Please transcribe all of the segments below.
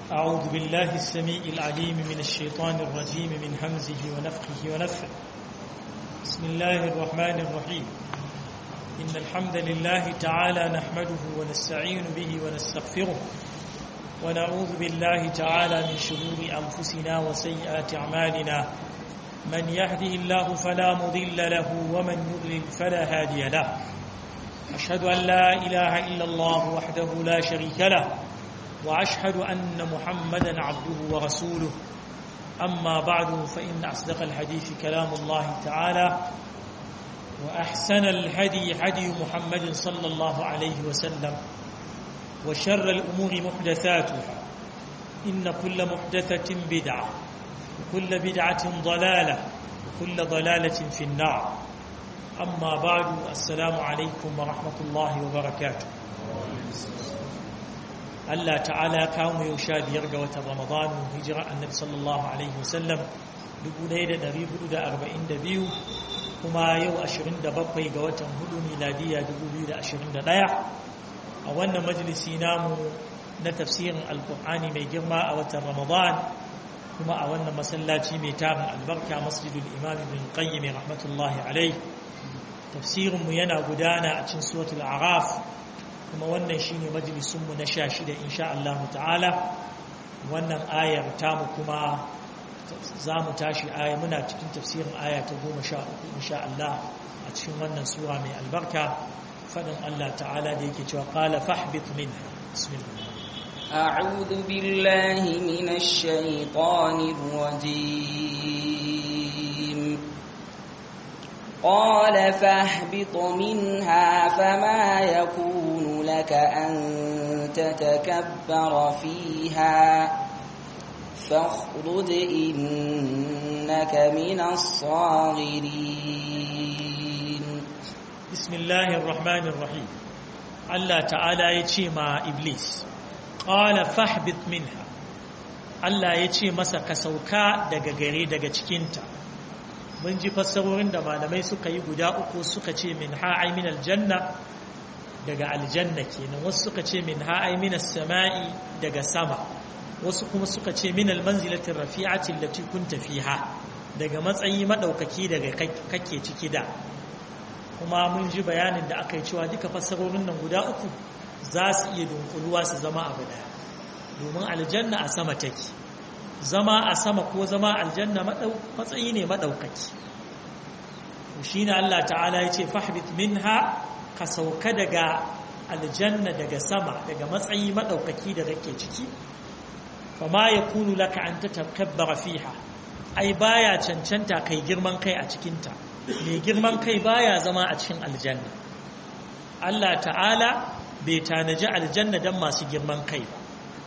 أعوذ بالله السميع العليم من الشيطان الرجيم من همزه ونفخه ونفخه بسم الله الرحمن الرحيم إن الحمد لله تعالى نحمده ونستعين به ونستغفره ونعوذ بالله تعالى من شرور أنفسنا وسيئات أعمالنا من يهده الله فلا مضل له ومن يضلل فلا هادي له أشهد أن لا إله إلا الله وحده لا شريك له وأشهد أن محمدا عبده ورسوله أما بعد فإن أصدق الحديث كلام الله تعالى وأحسن الهدي هدي محمد صلى الله عليه وسلم وشر الأمور محدثاتها إن كل محدثة بدعة وكل بدعة ضلالة وكل ضلالة في النار أما بعد السلام عليكم ورحمة الله وبركاته Allah ta'ala ya kawo mu yau sha biyar ga watan Ramadanu hijira annabi sallallahu alaihi wasallam 1442 kuma yau 27 ga watan hudu miladiya 2021 a wannan majalisi namu na tafsirin alkur'ani mai girma a watan Ramadan kuma a wannan masallaci mai tarin albarka masjidul imam ibn qayyim rahmatullahi alaihi tafsirinmu yana gudana a cikin suratul araf kuma wannan shine majalisunmu na sha shida insha Allah ta'ala wannan ayar tamu kuma za mu tashi aya muna cikin tafsirin aya ta goma sha uku insha Allah a cikin wannan sura mai albarka faɗin Allah ta'ala da yake cewa qala fahbit minha bismillah أعوذ بالله من الشيطان الرجيم قال فاهبط منها فما يكون لك أن تتكبر فيها فاخرج إنك من الصاغرين بسم الله الرحمن الرحيم الله تعالى يتي مع إبليس قال فاهبط منها الله يتي مسا كسوكا daga gare daga cikinta mun ji fassarorin da malamai suka yi guda uku suka ce min ha'ai min aljanna daga aljanna kenan wasu suka ce min ha'ai min samai daga sama wasu kuma suka ce min almanzilati rafi'ati allati kunta fiha daga matsayi madaukaki daga kake ciki da kuma mun ji bayanin da aka yi cewa duka fassarorin nan guda uku za su iya dunkuluwa su zama abu daya domin aljanna a sama take zama a sama ko zama aljanna matsayi ne maɗaukaki shi ne Allah ta'ala ya ce fahbit minha ka sauka daga aljanna daga sama daga matsayi maɗaukaki da kake ciki fama ya kunu laka an ta takabbara fiha ai baya cancanta kai girman kai a cikinta mai girman kai baya zama a cikin aljanna Allah ta'ala bai tanaji aljanna don masu girman kai ba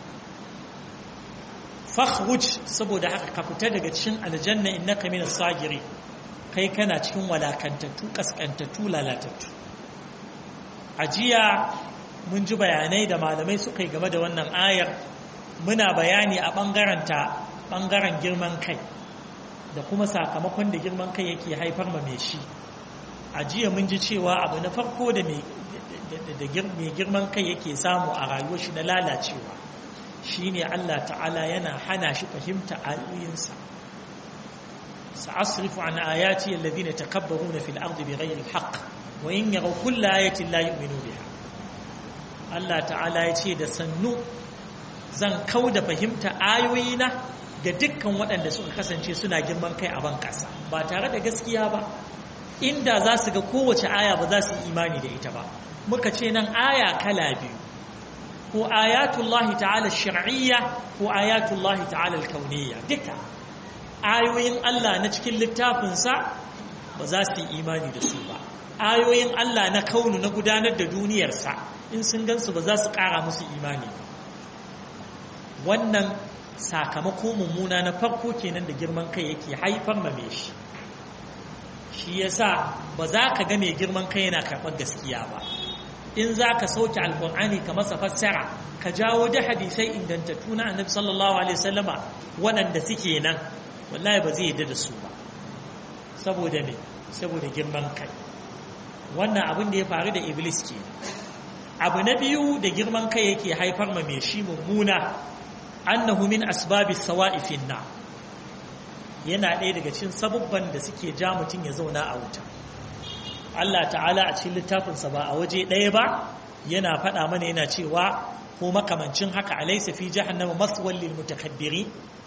fakhruj saboda haka ka fita daga cikin aljanna innaka min as-sagiri kai kana cikin walakantattu kaskantattu lalatattu ajiya mun ji bayanai da malamai suka yi game da wannan ayar muna bayani a bangaren ta bangaren girman kai da kuma sakamakon da girman kai yake haifar ma mai shi ajiya mun ji cewa abu na farko da mai girman kai yake samu a rayuwar shi na lalacewa shi ne Allah ta'ala yana hana shi fahimta ayoyinsa sa'asrifu an ayati alladhina takabbaruna fil ardi bighayri alhaq wa in yaraw kulla ayatin la yu'minu biha Allah ta'ala ya ce da sannu zan kauda fahimta ayoyina ga dukkan waɗanda suka kasance suna girman kai a ban ƙasa ba tare da gaskiya ba inda za su ga kowace aya ba za su yi imani da ita ba muka ce nan aya kala biyu ko ayatullahi ta'ala shar'iyya ko ayatullahi ta'ala kauniyya duka ayoyin Allah na cikin littafinsa ba za su yi imani da su ba ayoyin Allah na kaunu na gudanar da duniyarsa in sun gansu ba za su ƙara musu imani ba wannan sakamako mummuna na farko kenan da girman kai yake haifar ma me shi shi yasa ba za ka ga mai girman kai yana karɓar gaskiya ba in za ka sauke alkur'ani ka masa fassara ka jawo da hadisai ingantattu na annabi sallallahu alaihi wasallama waɗanda suke nan wallahi ba zai yadda da su ba saboda me saboda girman kai wannan abin da ya faru da iblis ke abu na biyu da girman kai yake haifar ma mai shi mummuna annahu min asbabi sawa'i fi na yana ɗaya daga cikin sabubban da suke ja mutum ya zauna a wuta Allah ta'ala a cikin littafinsa ba a waje ɗaya ba yana faɗa mana yana cewa ko makamancin haka alaysa fi jahannama maswal lil mutakabbirin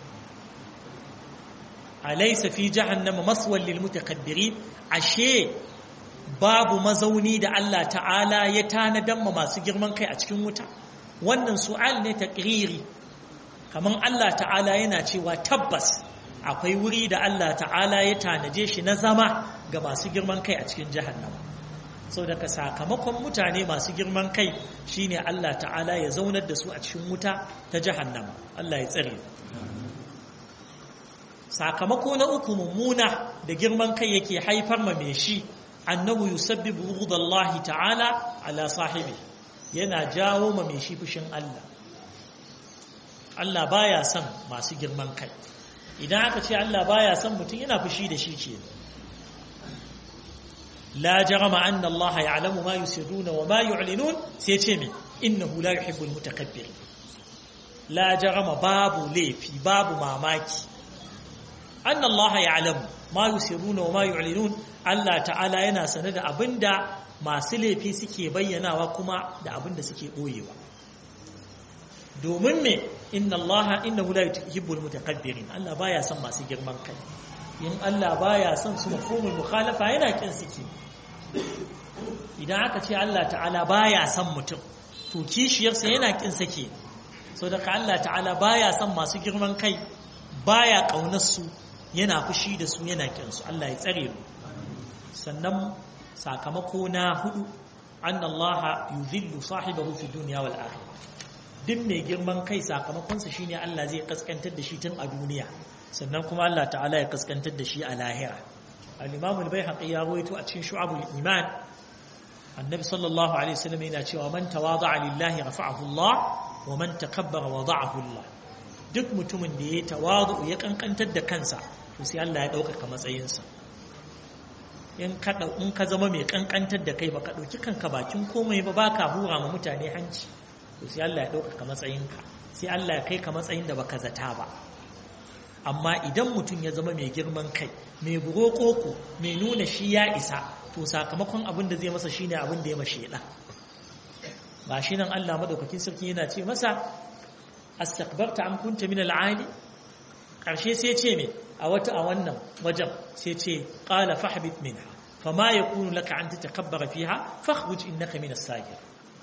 alaysa fi jahannama maswal lil mutakabbirin ashe babu mazauni da Allah ta'ala ya tanadan ma masu girman kai a cikin wuta wannan su'al ne taqriri kaman Allah ta'ala yana cewa tabbas akwai wuri da Allah ta'ala ya tanaje shi na zama ga masu girman kai a cikin jahannama sau daga sakamakon mutane masu girman kai shine Allah ta'ala ya zaunar da su a cikin wuta ta jahannama Allah ya tsare sakamako na uku mummuna da girman kai yake haifar ma mai shi annahu yusabbibu bughdallahi ta'ala ala sahibi yana jawo ma mai shi fushin Allah Allah baya son masu girman kai idan aka ce Allah baya son mutum yana fushi da shi ke la jarama anna Allah ya'lamu ma yusirruna wa ma yu'linun sai ce me innahu la yuhibbul mutakabbir la jarama babu laifi babu mamaki anna Allah ya'lamu ma yusirruna wa ma yu'linun Allah ta'ala yana sane da abinda masu laifi suke bayyanawa kuma da abinda suke boyewa domin me inna Allah innahu la yuhibbul mutakabbirin Allah baya son masu girman kai in Allah baya son su mafhumul mukhalafa yana kin suke idan aka ce Allah ta'ala baya son mutum to kishiyarsa yana kin sake so daga Allah ta'ala baya son masu girman kai baya kaunar su yana fushi da su yana kin su Allah ya tsare mu sannan sakamako na hudu anna Allah yuzillu sahibahu fi dunya wal akhirah duk mai girman kai sakamakonsa shine Allah zai kaskantar da shi tun a duniya sannan kuma Allah ta'ala ya kaskantar da shi a lahira al-imam al-baihaqi ya rawaito a cikin shu'abul iman annabi sallallahu alaihi wasallam yana cewa man tawada'a lillahi rafa'ahu Allah wa man takabbara wada'ahu Allah duk mutumin da ya tawadu ya kankantar da kansa to sai Allah ya dauka matsayinsa in ka in ka zama mai kankantar da kai baka dauki kanka bakin komai ba baka hura ma mutane hanci to sai Allah ya ɗaukaka matsayinka sai Allah ya kai ka matsayin da baka zata ba amma idan mutum ya zama mai girman kai mai burokoko mai nuna shi ya isa to sakamakon abin da zai masa shine abin da ya mashi ɗa ba shi nan Allah madaukakin sarki yana ce masa astakbarta an kunta min al'ali ƙarshe sai ce me a wata a wannan wajen sai ce qala fahbit minha fama yakunu laka an tatakabbara fiha fakhruj innaka min as-sajid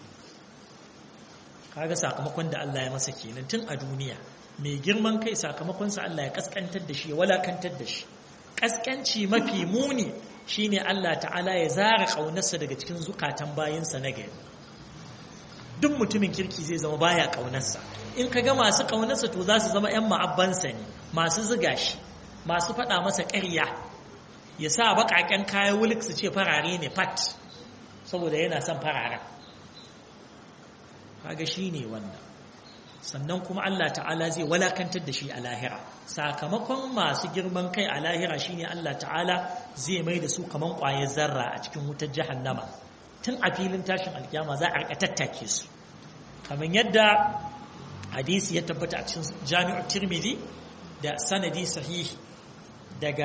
kaga sakamakon da Allah ya masa kenan tun a duniya mai girman kai sakamakonsa Allah ya kaskantar da shi ya walakantar da shi kaskanci mafi muni shine Allah ta'ala ya zara kaunarsa daga cikin zukatan bayinsa na gari duk mutumin kirki zai zama baya kaunarsa in ka ga masu kaunarsa to za su zama 'yan ma'abbansa ne masu ziga shi masu faɗa masa ƙarya ya sa baƙaƙen kayan wulik su ce farare ne fat saboda yana son fararen kaga shi ne wannan sannan kuma Allah ta'ala zai walakantar da shi a lahira sakamakon masu girman kai a lahira shine Allah ta'ala zai mai da su kaman ƙwayar zarra a cikin wutar jahannama tun a filin tashin alkiyama za a rika tattake su kamar yadda hadisi ya tabbata a cikin jami'ar tirmidhi da sanadi sahihi daga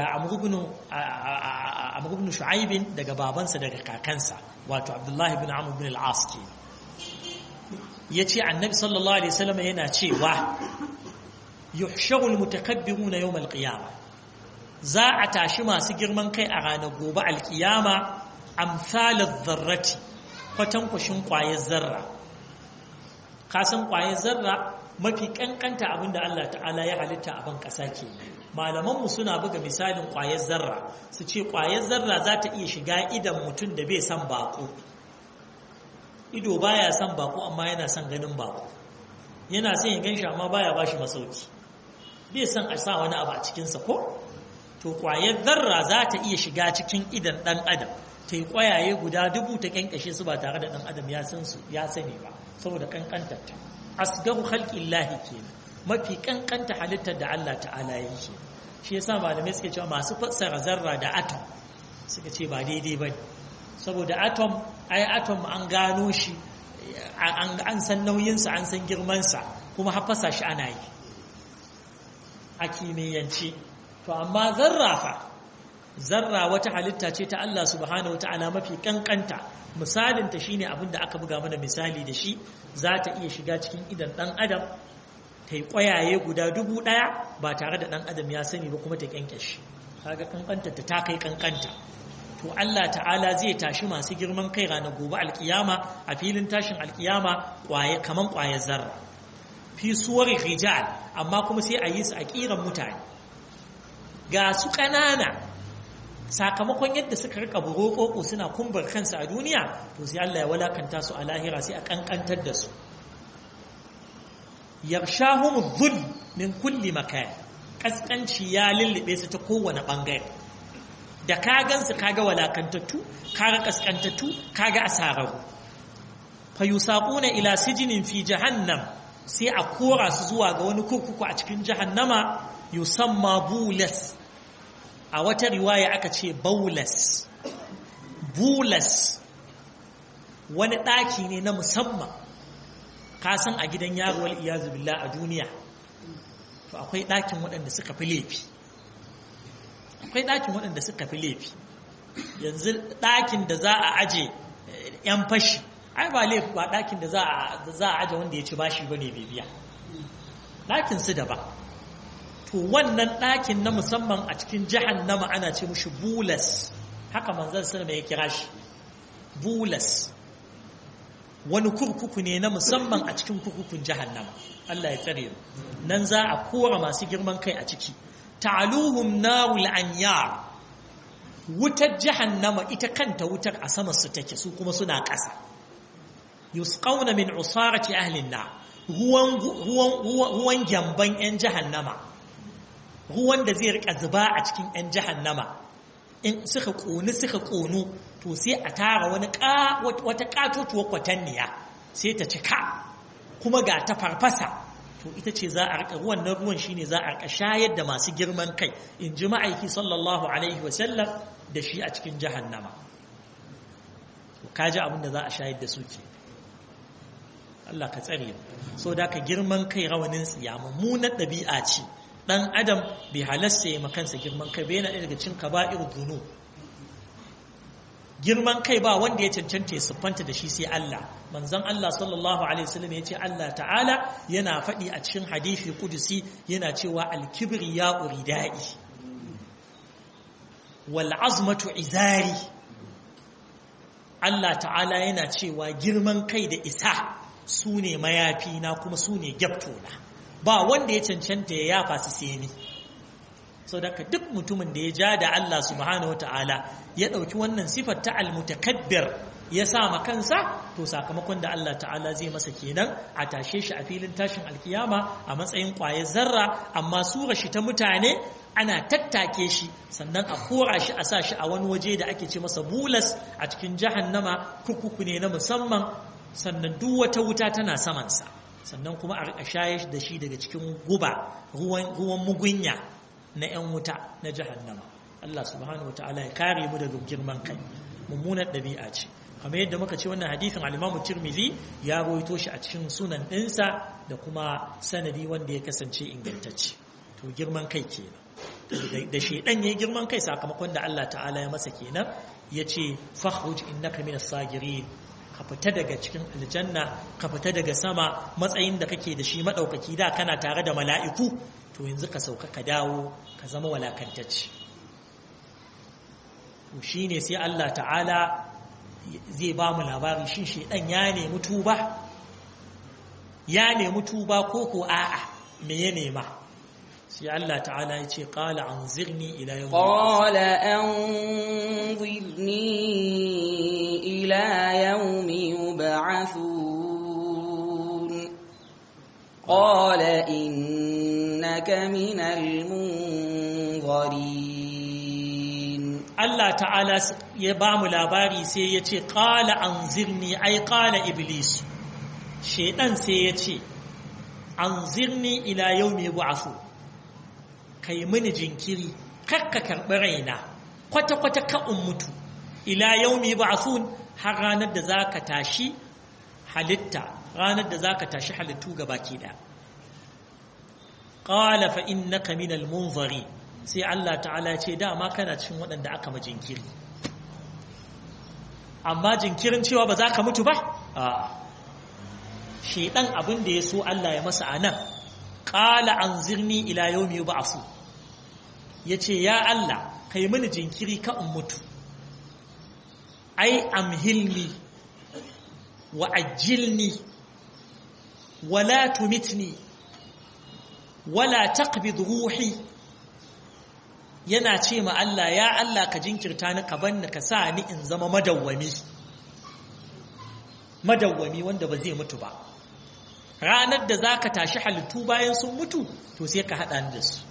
amr ibn shu'aib daga babansa daga kakansa wato abdullahi ibn amr ibn al-as kenan ya ce annabi sallallahu alaihi wasallam yana cewa yuhsharul mutakabbiruna yawm alqiyama za a tashi masu girman kai a ranar gobe alqiyama amsalaz zarrati kwatankwashin kwayar zarra kasan kwayar zarra mafi kankanta abinda Allah ta'ala ya halitta a ban kasa ke malaman mu suna buga misalin kwayar zarra su ce kwayar zarra za ta iya shiga idan mutum da bai san bako ido baya son bako amma yana son ganin bako yana son ya ganshi amma baya bashi masauki bai son a sa wani abu a cikinsa ko to kwayar zarra za ta iya shiga cikin idan dan adam ta yi kwayaye guda dubu ta kyankashe su ba tare da dan adam ya san su ya sani ba saboda kankantar ta asgaru khalqillahi kenan mafi kankanta halittar da Allah ta'ala ya yi shi yasa malamai suke cewa masu fassara zarra da atom suka ce ba daidai bane saboda atom ai atom an gano shi an san nauyinsa an san girmansa kuma hafasa shi ana yi a kimiyyance to amma zarra fa zarra wata halitta ce ta Allah subhanahu wata'ala mafi kankanta misalinta shine abin da aka buga mana misali da shi za ta iya shiga cikin idan dan adam ta yi ƙwayaye guda dubu ɗaya ba tare da ɗan adam ya sani ba kuma ta ƙyanƙyashi kaga kankanta ta ta kai kankanta to Allah ta'ala zai tashi masu girman kai ranar gobe alkiyama a filin tashin alkiyama ƙwaye kaman ƙwayar zarra fi suwar rijal amma kuma sai a yi su a ƙiran mutane ga su ƙanana sakamakon yadda suka rika burokoko suna kumbar kansu a duniya to sai Allah ya walakanta su a lahira sai a kankantar da su yarshahum dhul min kulli makan kaskanci ya lullube su ta kowane bangare da ka gansu kaga walakantattu kaga kaskantattu kaga asararu fayusaquna ila sijinin fi jahannam sai a kora su zuwa ga wani kurkuku a cikin jahannama yusamma bulas a wata riwaya aka ce baulas bulas wani ɗaki ne na musamman ka san a gidan yaruwar iyazu billah a duniya to akwai ɗakin waɗanda suka fi laifi akwai ɗakin waɗanda suka fi laifi yanzu ɗakin da za a aje ‘yan fashi ai ba laifi ba ɗakin da za a aje wanda ya ci bashi ba ne bibiya ɗakin su daban to wannan ɗakin na musamman a cikin jahannama ana ce mushi bulas haka manzan sallama ya kira shi bulas wani kurkuku ne na musamman a cikin kurkukun jahannama Allah ya tsare mu nan za a kora masu girman kai a ciki ta'aluhum narul anyar wutar jahannama ita kanta wutar a sama su take su kuma suna ƙasa yusqauna min usarati ahlin nar ruwan ruwan ruwan gyamban yan jahannama ruwan da zai rika zuba a cikin 'yan jahannama in suka ƙoni suka ƙonu to sai a tara wani wata ƙatotuwar kwatanniya sai ta cika kuma ga ta farfasa to ita ce za a rika ruwan na ruwan shine za a rika shayar da masu girman kai in ji ma'aiki sallallahu alaihi wasallam da shi a cikin jahannama ka ji abin da za a shayar da su ke Allah ka tsare so da ka girman kai rawanin tsiya mummunar ɗabi'a ce dan adam bai halasta ya makansa girman kai bai yana ɗaya daga cin kaba'ir dunu girman kai ba wanda ya cancanta ya siffanta da shi sai Allah manzon Allah sallallahu alaihi wasallam ya ce Allah ta'ala yana faɗi a cikin hadisi kudusi yana cewa al-kibri ya uridai wal azmatu izari Allah ta'ala yana cewa girman kai da isa su ne mayafi na kuma su ne gyabtona ba wanda ya cancanta ya yafa su sai ni sau daga duk mutumin da ya ja da Allah subhanahu wa ta'ala ya ɗauki wannan sifar ta almutakabbir ya sa ma kansa to sakamakon da Allah ta'ala zai masa kenan a tashe shi a filin tashin alkiyama a matsayin ƙwayar zarra amma sura shi ta mutane ana tattake shi sannan a kora shi a sa shi a wani waje da ake ce masa bulas a cikin jahannama kurkuku ne na musamman sannan duk wata wuta tana samansa sannan kuma a shayar da shi daga cikin guba ruwan mugunya na 'yan wuta na jahannama Allah subhanahu wataala ya kare mu daga girman kai mummunar ɗabi'a ce kamar yadda muka ce wannan hadithin al-Imam Tirmidhi ya rawaito shi a cikin sunan ɗinsa da kuma sanadi wanda ya kasance ingantacce to girman kai kenan da shedan yayi girman kai sakamakon da Allah ta'ala ya masa kenan yace fakhruj innaka minas sagirin ka fita daga cikin aljanna ka fita daga sama matsayin da kake da shi maɗaukaki da kana tare da mala'iku to yanzu ka sauka ka dawo ka zama walakantacci to shi ne sai Allah ta'ala zai ba mu labari shi shaidan ya nemi tuba ya nemi tuba ko ko a'a me ya nema sai Allah ta'ala ya ce qala anzirni ila yawm qala anzirni ila yawmi yub'athun qala innaka minal munzirin Allah ta'ala ya ba mu labari sai ya ce qala anzirni ai qala iblis shedan sai ya ce anzirni ila yawmi yub'athun kai mini jinkiri kakka karɓi raina kwata-kwata ka'un mutu ila yaumi ba'thun har ranar da za ka tashi halitta ranar da za ka tashi halittu ga baki da qala fa innaka minal munzari sai Allah ta'ala ya ce dama kana cikin waɗanda aka ma jinkiri amma jinkirin cewa ba za ka mutu ba a shedan abin da ya so Allah ya masa anan qala anzirni ila yawmi yub'asu yace ya Allah kai mini jinkiri ka in mutu ai amhilni wa ajilni wala tumitni wala taqbid ruhi yana ce ma Allah ya Allah ka jinkirta ni ka banni ka sa ni in zama madawwami madawwami wanda ba zai mutu ba ranar da zaka tashi halittu bayan sun mutu to sai ka hada ni da su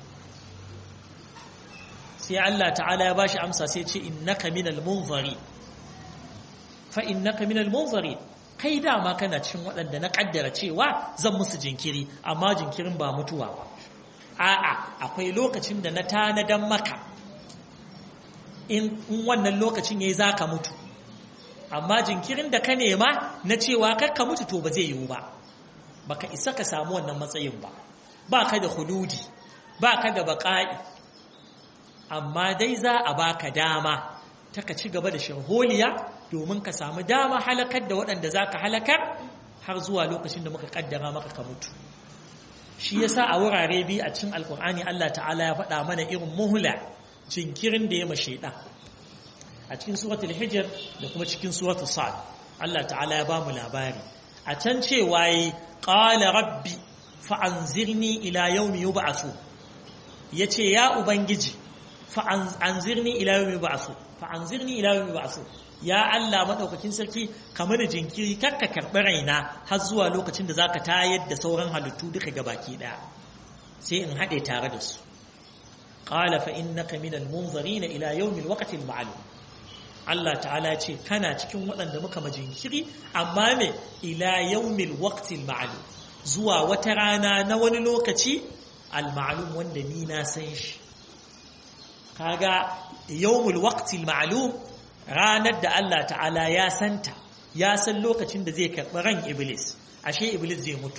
sai Allah ta'ala ya bashi amsa sai ce innaka minal munzari fa innaka minal munzari kai dama kana cikin waɗanda na kaddara cewa zan musu jinkiri amma jinkirin ba mutuwa ba a'a akwai lokacin da na tanadan maka in wannan lokacin yayi zaka mutu amma jinkirin da ka nema na cewa kar ka mutu to ba zai yiwu ba baka isa ka samu wannan matsayin ba baka da hududi baka da baqa'i amma dai za a baka dama ta ka ci gaba da sharholiya domin ka samu dama halakar da waɗanda za ka halakar har zuwa lokacin da muka kaddara maka ka mutu shi yasa a wurare biyu a cikin alkur'ani Allah ta'ala ya faɗa mana irin muhula jinkirin da ya ma shaidan a cikin suratul hijr da kuma cikin suratul sad Allah ta'ala ya ba mu labari a can cewa yi qala rabbi fa anzirni ila yawmi yub'athu yace ya ubangiji fa anzirni ila yawmi yub'athu fa anzirni ila yawmi yub'athu ya Allah madaukakin sarki kamar da jinkiri kakka karɓi raina har zuwa lokacin da zaka tayar da sauran halittu duka gabaki daya sai in haɗe tare da su qala fa innaka minal munzirin ila yawmil waqtil ma'lum Allah ta'ala ce kana cikin waɗanda muka majinkiri amma me ila yawmil waqtil ma'lum zuwa wata rana na wani lokaci al ma'lum wanda ni na san shi kaga yawmul waqtil ma'lum ranar da Allah ta'ala ya santa ya san lokacin da zai karɓi ran iblis ashe iblis zai mutu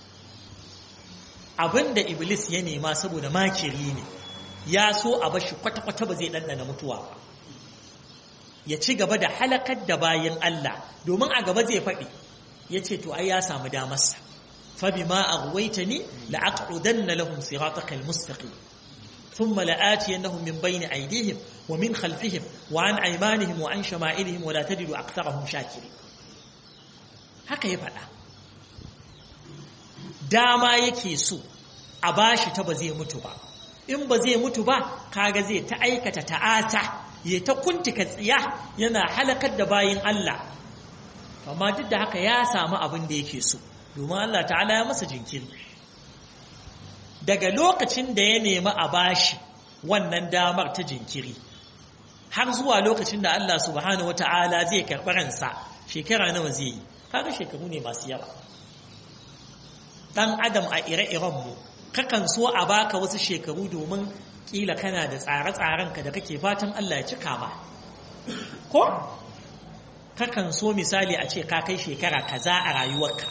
abinda iblis ya nema saboda makiri ne ya so a bashi kwata-kwata ba zai ɗanɗana mutuwa ba ya ci gaba da halakar da bayan Allah domin a gaba zai faɗi ya ce to ai ya samu damarsa fabi ma a ruwaita ni la'aƙudanna lahum siratakal mustaqim ثم لآتينهم من بين أيديهم ومن خلفهم وعن أيمانهم وعن شمائلهم ولا تجد أكثرهم شاكرين haka ya faɗa dama yake so a bashi ta ba zai mutu ba in ba zai mutu ba kaga zai ta aikata ta'ata ya ta kuntika tsiya yana halakar da bayin Allah amma duk da haka ya samu abin da yake so domin Allah ta'ala ya masa jinkiri daga lokacin da ya nemi a bashi wannan damar ta jinkiri har zuwa lokacin da Allah subhanahu wata'ala zai karɓi ransa shekara nawa zai yi kaga shekaru ne masu yawa dan adam a ire-iren mu kakan so a baka wasu shekaru domin kila kana da tsare-tsaren ka da kake fatan Allah ya cika ma ko kakan so misali a ce ka kai shekara kaza a rayuwarka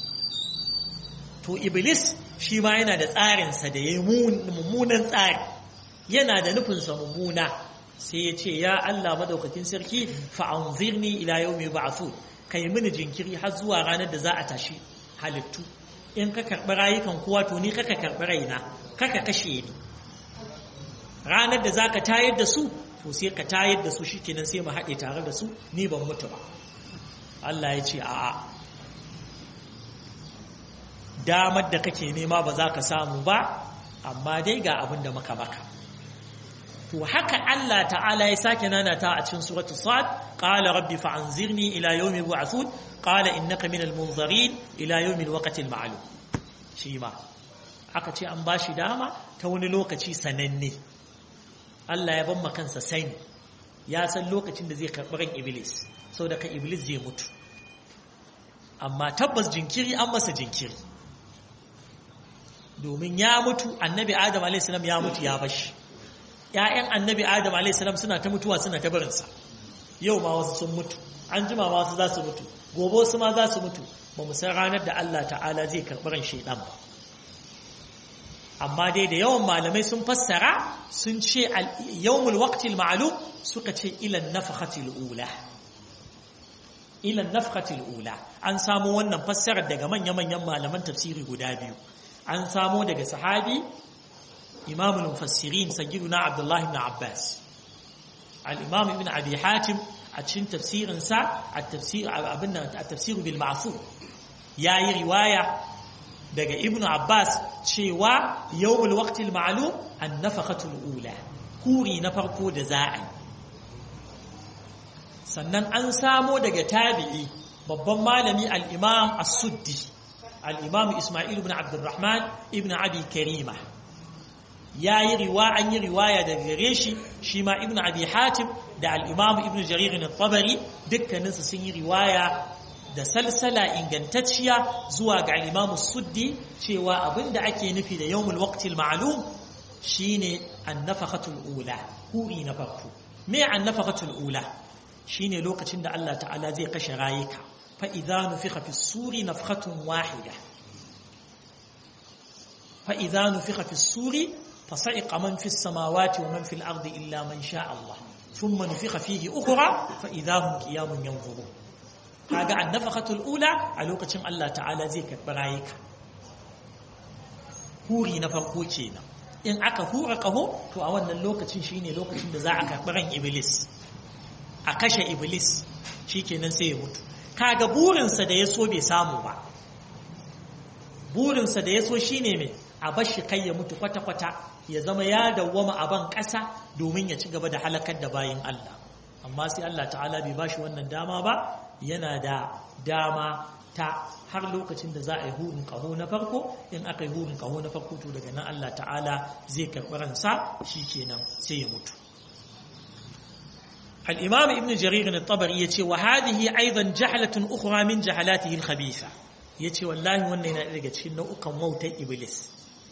to iblis shi ma yana da tsarinsa da ya yi mummunan tsari yana da nufinsa mummuna sai ya ce ya Allah madaukakin sarki fa'anzirni ila yau mai ba'afu ka yi mini jinkiri har zuwa ranar da za a tashi halittu in ka karɓi rayukan kowa to ni kaka karɓi raina kaka kashe ni ranar da za ka tayar da su to sai ka tayar da su shi kenan sai mu haɗe tare da su ni ban mutu ba Allah ya ce a'a damar da kake nema ba za ka samu ba amma dai ga abin da maka maka to haka Allah ta'ala ya sake nanata a cikin suratul sad qala rabbi fa'anzirni ila yawmi yub'athun qala innaka minal munzirin ila yawmi alwaqti alma'lum shi ma aka ce an bashi dama ta wani lokaci sananne Allah ya ban kansa sani ya san lokacin da zai karɓi ran iblis saboda ka iblis zai mutu amma tabbas jinkiri an masa jinkiri domin ya mutu annabi adam a.s. ya mutu ya bashi ‘ya'yan annabi adam a.s. suna ta mutuwa suna ta barinsa yau ma wasu sun mutu an jima ma wasu za su mutu gobe wasu ma za su mutu ba mu san ranar da Allah ta'ala zai karɓi ran shaidan ba amma dai da yawan malamai sun fassara sun ce yawmul waqtil ma'lum suka ce ila nafhatil ula ila nafhatil ula an samo wannan fassarar daga manya-manyan malaman tafsiri guda biyu an samo daga sahabi imamul mufassirin sayyiduna abdullah ibn abbas al-imam ibn abi hatim a cikin tafsirin sa at-tafsir abinda at-tafsir bil ma'fur yayi riwaya daga ibn abbas cewa yawmul waqtil ma'lum an-nafaqatul ula kuri na farko da za'a sannan an samo daga tabi'i babban malami al-imam as-suddi al-imam isma'il ibn abdurrahman ibn abi karima yayi riwa an yi riwaya daga gare shi shi ma ibn abi hatim da al-imam ibn jarir at-tabari dukkaninsu sun yi riwaya da salsala ingantacciya zuwa ga al-imam suddi cewa abinda ake nufi da yawmul waqtil ma'lum shine an-nafaqatul ula huri na farko me an-nafaqatul ula shine lokacin da Allah ta'ala zai kashe rayuka fa idza nufikha fi suri nafkhatun wahida fa idza nufikha fi suri fasa'iqa man fi samawati wa man fi al-ardi illa man sha Allah thumma nufikha fihi ukhra fa idza hum qiyamun yanzurun kaga annafaqatul ula a lokacin Allah ta'ala zai karɓi rayuka huri na farko kenan in aka hura kaho to a wannan lokacin shine lokacin da za a karɓi ran iblis a kashe iblis shikenan sai ya mutu kaga burinsa da ya so bai samu ba burinsa da ya so shine mai a bashi kai ya mutu kwata-kwata ya zama ya dawwama a ban ƙasa domin ya ci gaba da halakar da bayin Allah amma sai Allah ta'ala bai bashi wannan dama ba yana da dama ta har lokacin da za a yi hurin kaho na farko in aka yi hurin kaho na farko to daga nan Allah ta'ala zai karɓi ransa shi kenan sai ya mutu الإمام ابن جرير الطبري يتي وهذه أيضا جهلة أخرى من جهلاته الخبيثة يتي والله وانا ينالك تشين نوكا موت إبليس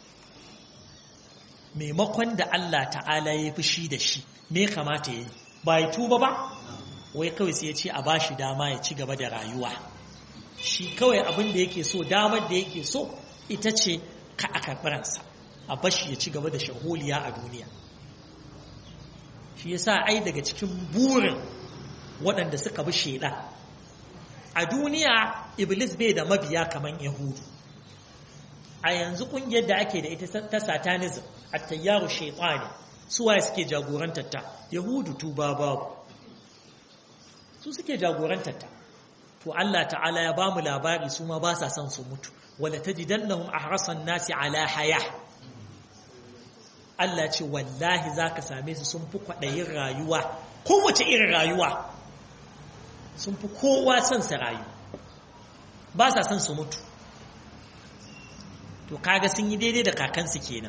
maimakon da Allah ta'ala ya fi shi da shi me kamata ya yi ba ya tuba ba wai kawai sai ya ce a ba shi dama ya ci gaba da rayuwa shi kawai abin da yake so damar da yake so ita ce ka a karɓaransa a bashi ya ci gaba da shaholiya a duniya shi yasa ai daga cikin burin waɗanda suka bi shaidan a duniya iblis bai da mabiya kamar yahudu a yanzu ƙungiyar da ake da ita ta satanism a tayyaru shaitani suwaye suke jagorantar ta yahudu tuba babu su suke jagorantar ta to Allah ta'ala ya ba mu labari su ma ba sa son su mutu wala tajidannahum ahrasan nasi ala haya Allah ce wallahi za ka same su sun fi kwaɗayin rayuwa kowace irin rayuwa sun fi kowa son su rayu ba sa son su mutu to kaga sun yi daidai da kakansu kenan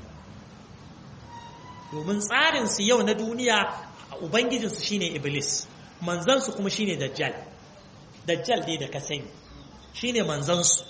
domin tsarinsu yau na duniya ubangijinsu shine iblis manzansu kuma shine dajjal dajjal dai da ka sani shine manzansu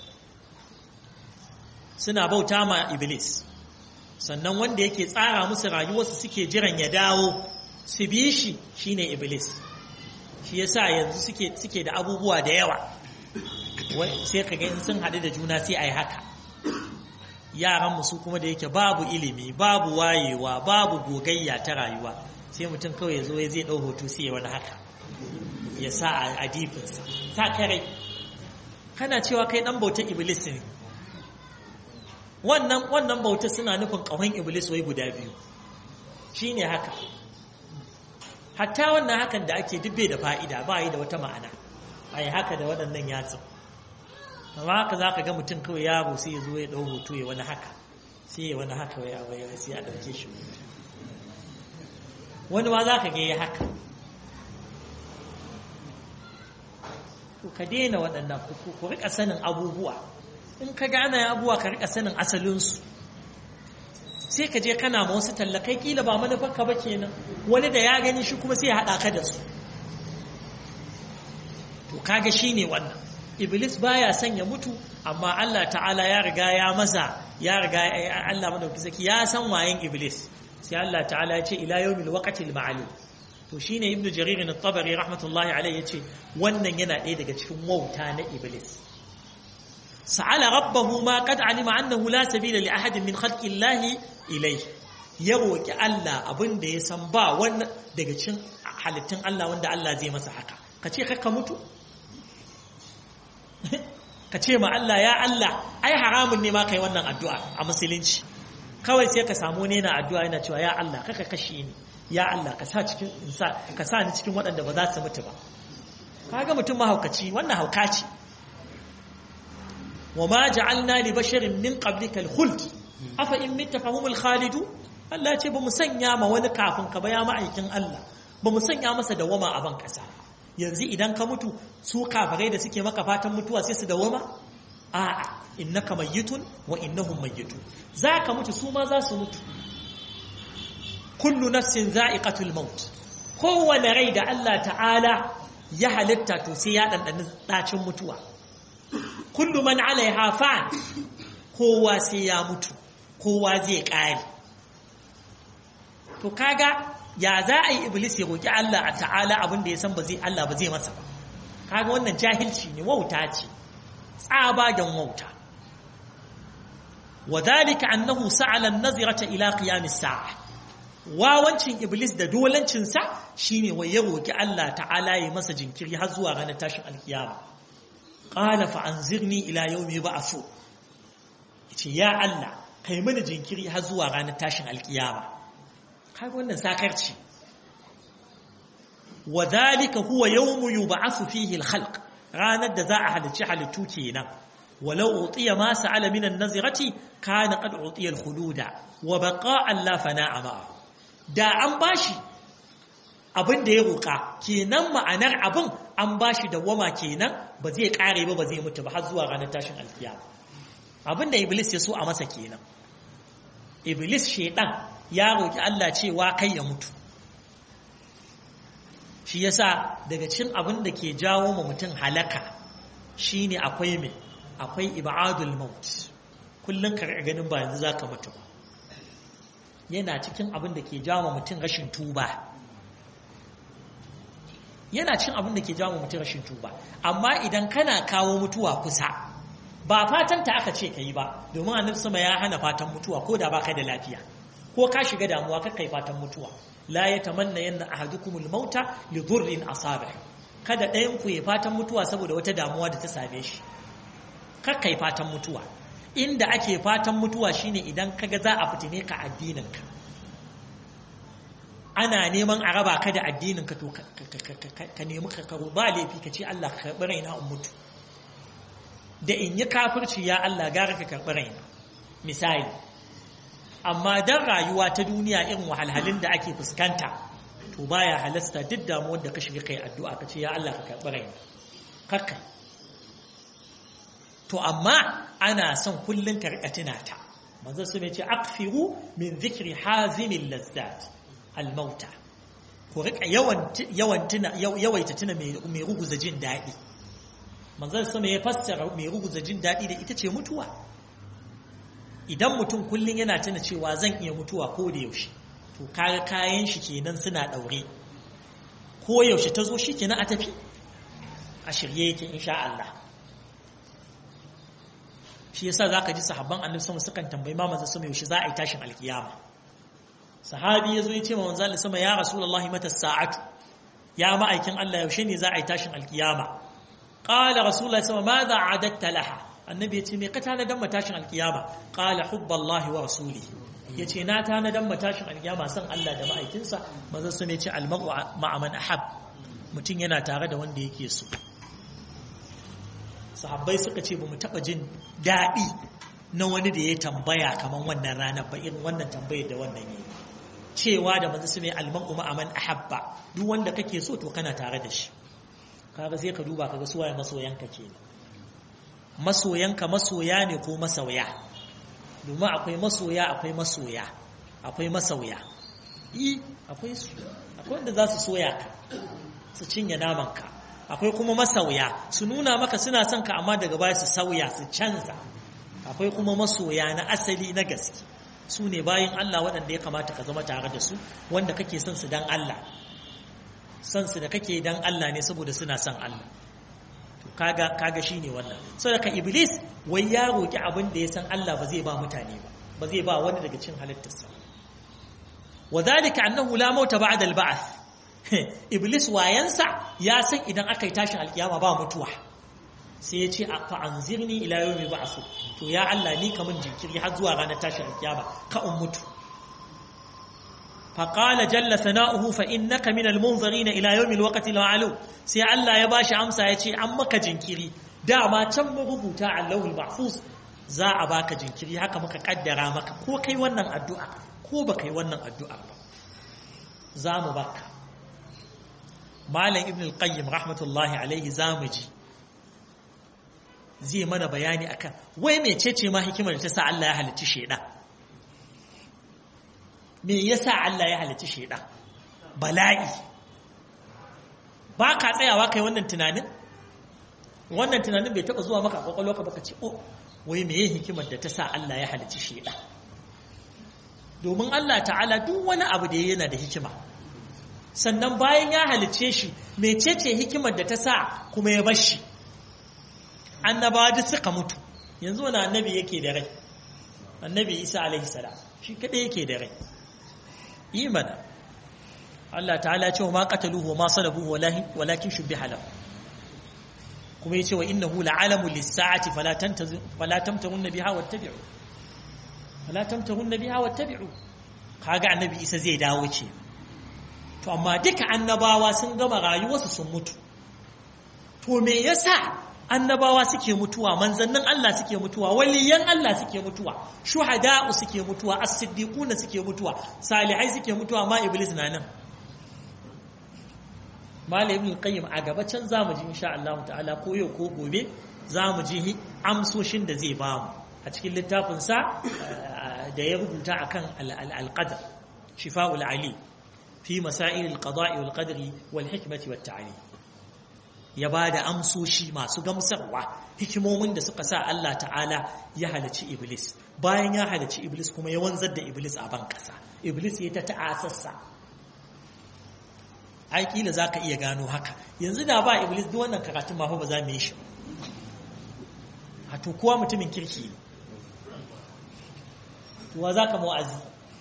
suna bauta ma iblis sannan wanda yake tsara musu rayuwarsu suke jiran ya dawo su bi shi shine iblis shi yasa yanzu suke suke da abubuwa da yawa sai ka ga in sun haɗu da juna sai a yi haka yaran su kuma da yake babu ilimi babu wayewa babu gogayya ta rayuwa sai mutum kawai ya zo ya zai ɗau hoto sai ya wani haka ya sa a difinsa sa kare kana cewa kai ɗan bautar iblis ne wannan wannan bauta suna nufin ƙahon iblis wai guda biyu shine haka hatta wannan hakan da ake dubbe da fa'ida ba yi da wata ma'ana a yi haka da waɗannan yatsun amma haka za ka ga mutum kawai yaro sai ya zo ya ɗau hoto ya wani haka sai ya wani haka ya waya sai a ɗauke shi wani ma za ka ga ya haka ka daina waɗannan ku riƙa sanin abubuwa in ka gane abuwa ka rika sanin asalinsu sai ka je kana ma wasu tallakai kila ba manufarka ba kenan wani da ya gani shi kuma sai ya haɗa ka da su to kaga shi ne wannan iblis baya son ya mutu amma Allah ta'ala ya riga ya masa ya riga Allah madauki saki ya san wayen iblis sai Allah ta'ala ya ce ila yawmil waqtil ma'lum to shine ibnu jarir at-tabari rahmatullahi alayhi yace wannan yana ɗaya daga cikin wauta na iblis sa'ala rabbahu ma qad alima annahu la sabila li ahadin min khalqi Allah ilayhi ya roki Allah abin da ya san ba wannan daga cikin halittun Allah wanda Allah zai masa haka kace ka mutu ka ce ma Allah ya Allah ai haramun ne ma kai wannan addu'a a musulunci kawai sai ka samu ne na addu'a yana cewa ya Allah kaka kashe ni ya Allah ka sa cikin insa ka sa ni cikin waɗanda ba za su mutu ba kaga mutum mahaukaci wannan hauka ce wa ma ja'alna li basharin min qablika al-khuld afa in mitta fahumul khalidu Allah ya ce ba mu sanya ma wani kafin ka ba ya ma'aikin Allah ba mu sanya masa dawama a ban kasa yanzu idan ka mutu su kafirai da suke maka fatan mutuwa sai su dawama a'a innaka mayyitun wa innahum mayyitun zaka mutu su ma za su mutu kullu nafsin za'iqatul maut kowane rai da Allah ta'ala ya halitta to sai ya dandana dacin mutuwa kullu man 'alayha fan kowa sai ya mutu kowa zai kare to kaga ya za a yi iblis ya roƙi Allah a ta'ala abin da ya san ba zai Allah ba zai masa ba kaga wannan jahilci ne wauta ce tsabagen wauta wadhalika annahu sa'ala an-nazirata ila qiyam as-sa'a wawancin iblis da dolancin sa shine wai ya roƙi Allah ta'ala ya masa jinkiri har zuwa ranar tashin alkiyama qala fa anzirni ila yawmi yub'athu yace ya Allah kai mini jinkiri har zuwa ranar tashin alkiyama kaga wannan sakarci wadhalika huwa yawmu yub'athu fihi al-khalq ranar da za a halicci halittu kenan walau utiya ma sa'ala min an-nazirati kana qad utiya al-khuluda wa baqa'a la fana'a ma da an bashi abin da ya roka kenan ma'anar abin an bashi dawama kenan ba zai kare ba ba zai mutu ba har zuwa ranar tashin alkiyama abin da iblis ya so a masa kenan iblis shedan ya roƙi Allah cewa kai ya mutu shi yasa daga cikin abin da ke jawo ma mutum halaka shine akwai mai akwai ibadul maut kullum ka ganin ba yanzu zaka mutu ba yana cikin abin da ke jawo mutum rashin tuba yana cikin abin da ke jawo mutum rashin tuba amma idan kana kawo mutuwa kusa ba fatan ta aka ce kai ba domin annabi sama ya hana fatan mutuwa ko da baka da lafiya ko ka shiga damuwa ka kai fatan mutuwa la yatamanna yanna ahadukumul mauta li dhurrin asabih kada ɗayan ku ya fatan mutuwa saboda wata damuwa da ta same shi ka kai fatan mutuwa inda ake fatan mutuwa shine idan kaga za a fitine ka addinin ka ana neman a raba ka da addinin ka to ka nemi ka karo ba laifi ka ce Allah ka karɓi raina in mutu da in yi kafirci ya Allah gara ka karɓi raina misali amma dan rayuwa ta duniya irin wahalhalun da ake fuskanta to baya halasta duk damuwar da ka shiga kai addu'a ka ce ya Allah ka karɓi raina kakka to amma ana son kullun ka rika tuna ta manzo su ce akfiru min zikri hazimil lazzat al mauta ku rika yawan yawan tuna yawaita tuna mai ruguza jin daɗi manzo su ya fassara mai ruguza jin daɗi da ita ce mutuwa idan mutum kullum yana tuna cewa zan iya mutuwa ko da yaushe to kaga kayan shi kenan suna daure ko yaushe ta zo shi kenan a tafi a shirye yake insha Allah shi yasa zaka ji sahabban annabi sama sukan tambayi ma manzo sama yaushe za a yi tashin alkiyama sahabi yazo ya ce ma manzo Allah sama ya rasulullahi mata sa'atu ya ma'aikin Allah yaushe ne za a yi tashin alkiyama qala rasulullahi sama madha adatta laha annabi ya ce me ka tanadan matashin alkiyama qala hubballahi wa rasulihi yace na tanadan matashin alkiyama san Allah da ma'aikinsa manzo sun ce almar'u ma'a man ahab mutum yana tare da wanda yake so sahabbai suka ce bamu taba jin dadi na wani da ya tambaya kaman wannan ranar ba irin wannan tambayar da wannan yayi cewa da manzo sun almar'u ma'a man ahabba duk wanda kake so to kana tare da shi kaga sai ka duba kaga suwaye masoyanka kenan masoyanka masoya ne ko masauya domin akwai masoya akwai masoya akwai masauya yi akwai su akwai wanda za su soya ka su cinye namanka akwai kuma masauya su nuna maka suna son ka amma daga baya su sauya su canza akwai kuma masoya na asali na gaske su ne bayan Allah waɗanda ya kamata ka zama tare da su wanda kake son su dan Allah son su da kake dan Allah ne saboda suna son Allah kaga kaga shine wannan saboda iblis wai ya roki abin da ya san Allah ba zai ba mutane ba ba zai ba wani daga cikin halittarsa wadhalika annahu la mauta ba'da al-ba'th iblis wayansa ya san idan aka yi tashin alkiyama ba mutuwa sai ya ce fa anzirni ila yawmi ba'su to ya Allah ni kamun jinkiri har zuwa ranar tashin alkiyama ka in mutu فقال جل ثناؤه فإنك من المنظرين إلى يوم الوقت المعلوم سي الله يا باشا أمسا يتي أمك جنكري دا ما تم ربوتا على اللوح المحفوظ za a baka jinkiri haka muka kaddara maka ko kai wannan addu'a ko ba kai wannan addu'a ba za mu baka malam ibn al-qayyim rahmatullahi alaihi zamu ji zai mana bayani akan wai mecece ma hikimar da ta sa Allah ya halicci sheda me yasa Allah ya halicci sheda bala'i ba ka tsayawa kai wannan tunanin wannan tunanin bai taba zuwa maka kwakwalwa ka baka ce oh wai meye hikimar da ta sa Allah ya halicci sheda domin Allah ta'ala duk wani abu da yana da hikima sannan bayan ya halicce shi mecece hikimar da ta sa kuma ya bar shi annabawa duk suka mutu yanzu wani annabi yake da rai annabi isa alaihi salam shi kadai yake da rai imana Allah ta'ala ce wa ma qataluhu wa ma salabuhu walakin shubbiha lahu kuma yace wa innahu la'alamu lis-sa'ati fala tantazu fala tamtarunna biha wattabi'u fala tamtarunna biha wattabi'u kaga annabi isa zai dawo ce to amma duka annabawa sun gama rayuwarsu sun mutu to me yasa annabawa suke mutuwa manzannin Allah suke mutuwa waliyan Allah suke mutuwa shuhada'u suke mutuwa as-siddiquna suke mutuwa salihai suke mutuwa ma iblis na nan malam ibn qayyim a gaba can zamu ji insha Allah ta'ala ko yau ko gobe zamu ji amsoshin da zai ba mu a cikin littafin sa da ya rubuta akan al-qadar shifa'ul ali fi masail al-qada'i wal qadri wal hikmati wat ta'lim ya ba da amsoshi masu gamsarwa hikimomin da suka sa Allah ta'ala ya halici Iblis bayan ya halici Iblis kuma ya wanzar da Iblis a ban ƙasa Iblis ya ta ta'asassa ai kila za ka iya gano haka yanzu da ba Iblis duk wannan karatun ma ba za mu yi shi a to kowa mutumin kirki ne tuwa za ka mu'azi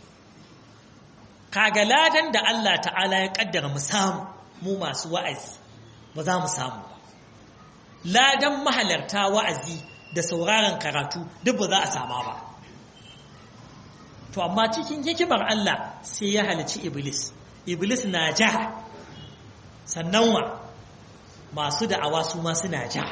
kaga ladan da Allah ta'ala ya kaddara mu samu mu masu wa'azi ba za mu samu ba ladan mahalarta wa'azi da sauraron karatu duk ba za a sama ba to amma cikin hikimar Allah sai ya halici iblis iblis na ja sannan wa masu da'awa su ma suna ja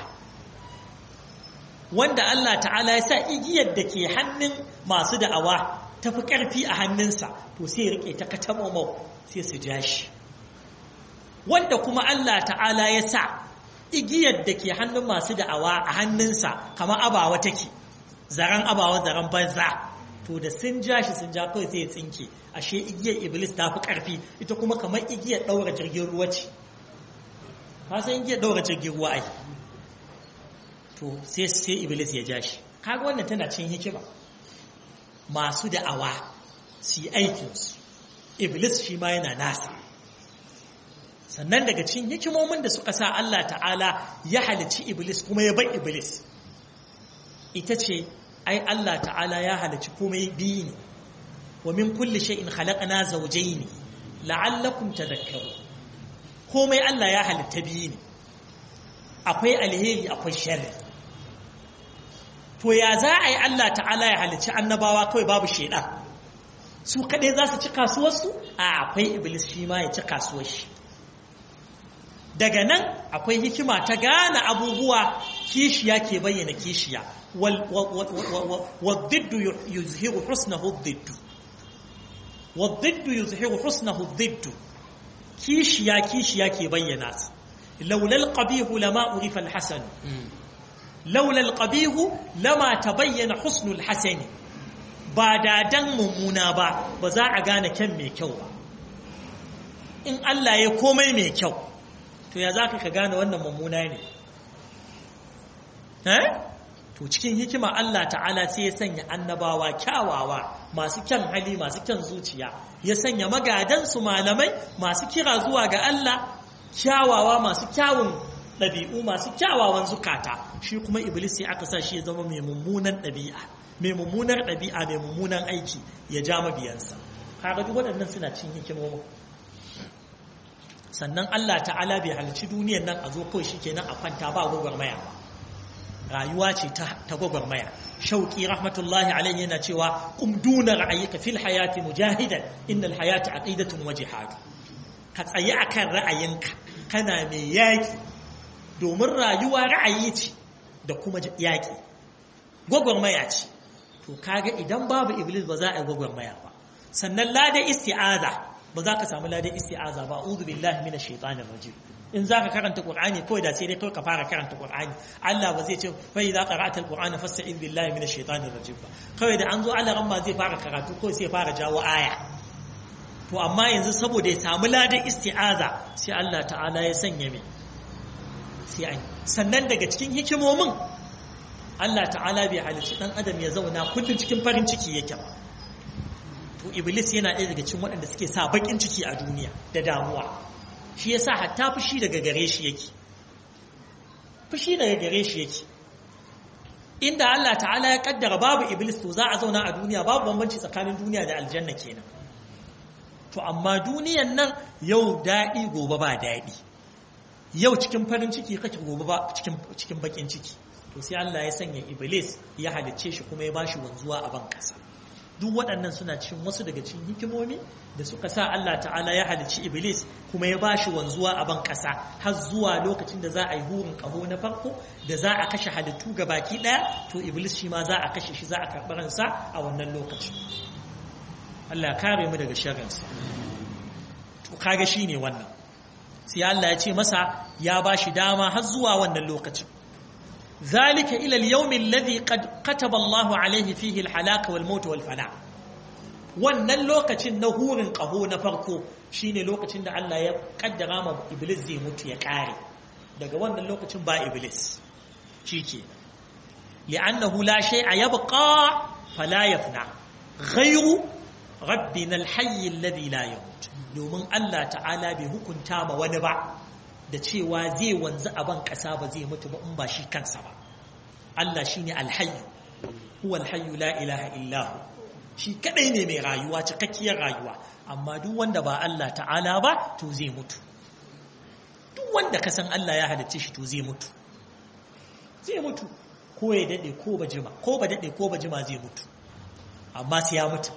wanda Allah ta'ala ya sa igiyar da ke hannun masu da'awa tafi ƙarfi a hannunsa to sai rike ta katamomau sai su ja shi wanda kuma Allah ta'ala ya sa igiyar da ke hannun masu da'awa a hannunsa kamar abawa take zaren abawa zaren banza to da sun ja shi sun ja kawai sai ya tsinke ashe igiyar iblis ta fi ƙarfi ita kuma kamar igiyar ɗaura jirgin ruwa ce ka san igiyar ɗaura jirgin ruwa ai to sai sai iblis ya ja shi kaga wannan tana cin hikima masu da'awa su yi aikinsu iblis shi ma yana nasa sannan daga cikin hikimomin da suka sa Allah ta'ala ya halici iblis kuma ya bar iblis ita ce ai Allah ta'ala ya halici komai biyu ne wa min kulli shay'in khalaqna zawjayn la'allakum tadhakkarun komai Allah ya halitta biyu ne akwai alheri akwai sharri to ya za a yi Allah ta'ala ya halici annabawa kawai babu shaidan su kaɗai za su ci kasuwarsu a akwai iblis shi ma ya ci kasuwar shi daga nan akwai hikima ta gane abubuwa kishiya ke bayyana kishiya waddiddu yuzhiru husnahu diddu waddiddu yuzhiru husnahu diddu kishiya kishiya ke bayyana su laulal qabihu lama urifa alhasan laulal qabihu lama tabayyana husnul hasani ba da dan mummuna ba ba za a gane kyan mai kyau ba in Allah ya komai mai kyau to ya za ka gane wannan mummuna ne to cikin hikima Allah ta'ala sai ya sanya annabawa kyawawa masu kyan hali masu kyan zuciya ya sanya magadansu malamai masu kira zuwa ga Allah kyawawa masu kyawun ɗabi'u masu kyawawan zukata shi kuma iblis sai aka sa shi ya zama mai mummunan ɗabi'a mai mummunar ɗabi'a mai mummunan aiki ya ja mabiyansa kaga duk waɗannan suna cin hikimomin sannan Allah ta'ala bai halicci duniyar nan a zo kawai shi kenan a kwanta ba gwagwarmaya ba rayuwa ce ta gwagwarmaya shauki rahmatullahi alaihi yana cewa kum duna ra'ayika fil hayati mujahidan innal hayati aqidatun wa jihad ka tsayi akan ra'ayinka kana mai yaki domin rayuwa ra'ayi ce da kuma yaki gwagwarmaya ce to kaga idan babu iblis ba za a yi gwagwarmaya ba sannan lada isti'aza ba za ka samu lada isti'aza ba a'udhu billahi minash shaitanir rajim in za ka karanta Qur'ani kawai da sai dai kawai ka fara karanta Qur'ani Allah ba zai ce fa idza qara'ta al-Qur'ana fasta'in billahi minash shaitanir rajim ba kawai da an zo Allah ran ma zai fara karatu kawai sai fara jawo aya to amma yanzu saboda ya samu ladan isti'aza sai Allah ta'ala ya sanya mai sai an sannan daga cikin hikimomin Allah ta'ala bai halicci dan adam ya zauna kullum cikin farin ciki yake ba to iblis yana ɗaya daga cikin waɗanda suke sa bakin ciki a duniya da damuwa shi yasa hatta fushi daga gare shi yake fushi daga gare shi yake inda Allah ta'ala ya kaddara babu iblis to za a zauna a duniya babu bambanci tsakanin duniya da aljanna kenan to amma duniyan nan yau daɗi gobe ba daɗi yau cikin farin ciki kake gobe ba cikin cikin bakin ciki to sai Allah ya sanya iblis ya halicce shi kuma ya bashi wanzuwa a ban kasa duk waɗannan suna cikin wasu daga cikin hikimomi da suka sa Allah ta'ala ya halicci Iblis kuma ya bashi wanzuwa a ban ƙasa har zuwa lokacin da za a yi hurin ƙaho na farko da za a kashe halittu ga baki ɗaya to Iblis shi ma za a kashe shi za a karɓi ransa a wannan lokacin Allah kare mu daga sharrinsa to kaga shi ne wannan sai Allah ya ce masa ya bashi dama har zuwa wannan lokacin ذلك إلى اليوم الذي قد كتب الله عليه فيه الحلاك والموت والفناء wannan lokacin na hurin ƙaho na farko shine lokacin da Allah ya kaddara ma iblis zai mutu ya ƙare daga wannan lokacin ba iblis shike li'annahu la shay'a yabqa fala yafna ghayru rabbina al-hayy alladhi la yamut domin Allah ta'ala bai hukunta ma wani ba da cewa zai wanzu a ban ƙasa ba zai mutu ba in ba shi kansa ba Allah shi ne alhayu huwa alhayu la ilaha illahu shi kadai ne mai rayuwa cikakkiyar rayuwa amma duk wanda ba Allah ta'ala ba to zai mutu duk wanda ka san Allah ya halicce shi to zai mutu zai mutu ko ya dade ko ba jima ko ba dade ko ba jima zai mutu amma sai ya mutu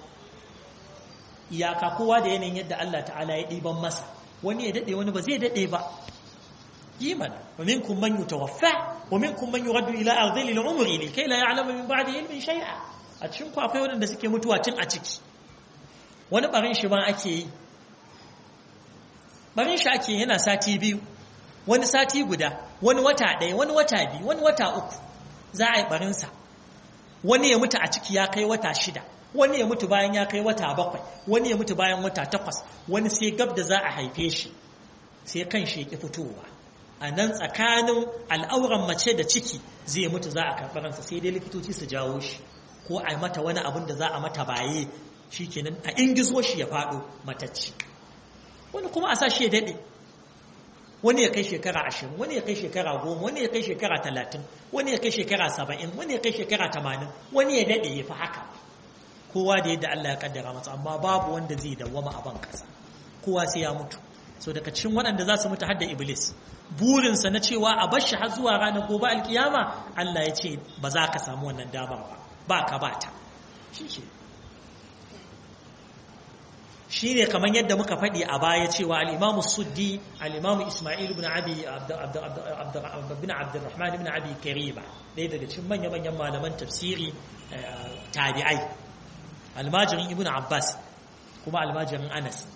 iyaka kowa da yanayin yadda Allah ta'ala ya ɗiban masa wani ya dade wani ba zai dade ba إيمان ومنكم من يتوفى ومنكم من يرد إلى أرذل العمر لكي لا يعلم من بعد علم شيئا أتشنكو أقوي ودن دسكي متوى تن أتكي wani barin shi ma ake yi barin shi ake yana sati biyu wani sati guda wani wata ɗaya wani wata biyu wani wata uku za a yi barinsa wani ya mutu a ciki ya kai wata shida wani ya mutu bayan ya kai wata bakwai wani ya mutu bayan wata takwas wani sai gab da za a haife shi sai kan shi ya ƙi fitowa a nan tsakanin al'auran mace da ciki zai mutu za a karɓi ransa sai dai likitoci su jawo shi ko a mata wani abin da za a mata baye shi kenan a ingizo shi ya faɗo matacci wani kuma a sa shi ya daɗe wani ya kai shekara ashirin wani ya kai shekara goma wani ya kai shekara talatin wani ya kai shekara saba'in wani ya kai shekara tamanin wani ya daɗe ya fi haka kowa da yadda Allah ya kaddara masa amma babu wanda zai dawwama a ban ƙasa kowa sai ya mutu so daga cikin waɗanda za su mutu hadda iblis burinsa na cewa a bar shi har zuwa ranar gobe alkiyama Allah ya ce ba za ka samu wannan damar ba ba ka ba ta shi ne kamar yadda muka faɗi a baya cewa al'imamu suddi al'imamu ismail ibn abi bin abdurrahman ibn abi kariba ɗaya daga cikin manya-manyan malaman tafsiri tabi'ai almajirin ibn abbas kuma almajirin anas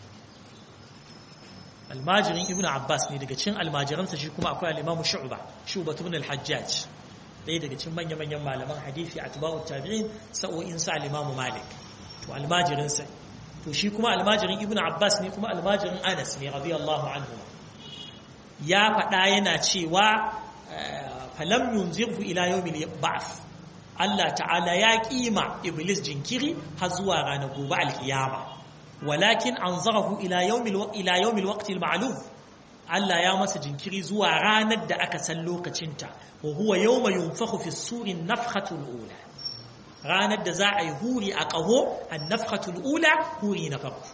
almajirin ibn abbas ne daga cikin almajiransa shi kuma akwai al'imamu shu'ba shu'ba ibn al-hajjaj ɗaya daga cikin manya-manyan malaman hadisi a tuba'u tabi'in sa'o'in sa al'imamu malik to almajirinsa to shi kuma almajirin ibn abbas ne kuma almajirin anas ne radiyallahu anhu ya faɗa yana cewa falam yunzirhu ila yawmil ba'th Allah ta'ala ya kima iblis jinkiri har zuwa ranar gobe alkiyama walakin anzarahu ila yawmil ila yawmil waqtil ma'lum Allah ya masa jinkiri zuwa ranar da aka san lokacinta wa huwa yawma yunfakhu fi suri nafhatul ula ranar da za a yi huri a ƙaho an nafhatul ula huri na farko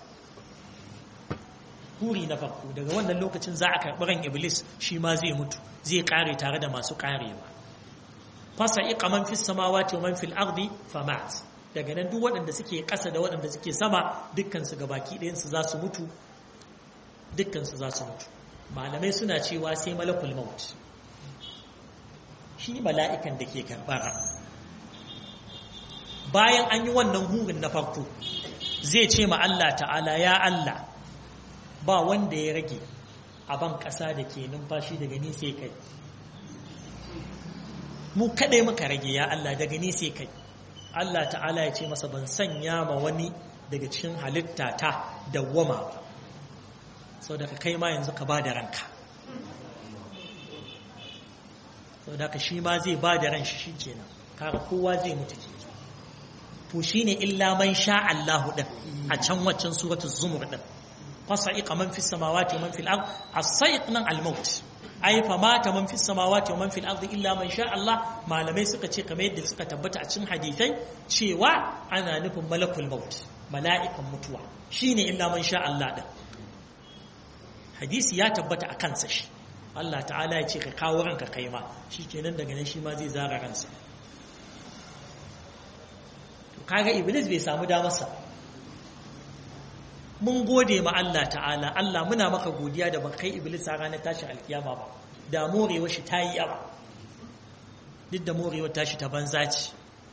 huri na farko daga wannan lokacin za a karɓi ran iblis shi ma zai mutu zai ƙare tare da masu ƙarewa fasa iqa man fis samawati wa man fil ardi famat daga nan duk waɗanda suke ƙasa da waɗanda suke sama dukkan su gabaki ɗayan su za su mutu dukkan su za su mutu malamai suna cewa sai malakul maut shi mala'ikan da ke karɓar bayan an yi wannan hurin na farko zai ce ma Allah ta'ala ya Allah ba wanda ya rage a ban ƙasa da ke numfashi daga ni sai kai mu kaɗai muka rage ya Allah daga ni sai kai Allah ta'ala ya ce masa ban sanya ma wani daga cikin halitta ta dawwama ba sau da kai ma yanzu ka ba da ranka sau da ka shi ma zai ba da ran shi shi kenan kaga kowa zai mutu ke to shi ne illa man sha Allahu ɗin a can waccan suratul zumur ɗin fasa'iqa man fis samawati wa man fil ard as-sa'iq nan al-maut ai fa mata man fis samawati wa man fil ard illa man sha Allah malamai suka ce kamar yadda suka tabbata a cikin hadisai cewa ana nufin malakul maut mala'ikan mutuwa shine illa man sha Allah din hadisi ya tabbata a kansa shi Allah ta'ala ya ce ka kawo ranka kai ma shikenan daga nan shi ma zai zara ransa kaga iblis bai samu damarsa mun gode ma Allah ta'ala Allah muna maka godiya da ban kai iblis a ranar tashin alkiyama ba da morewa shi ta yi yawa duk da morewa tashi ta banza ce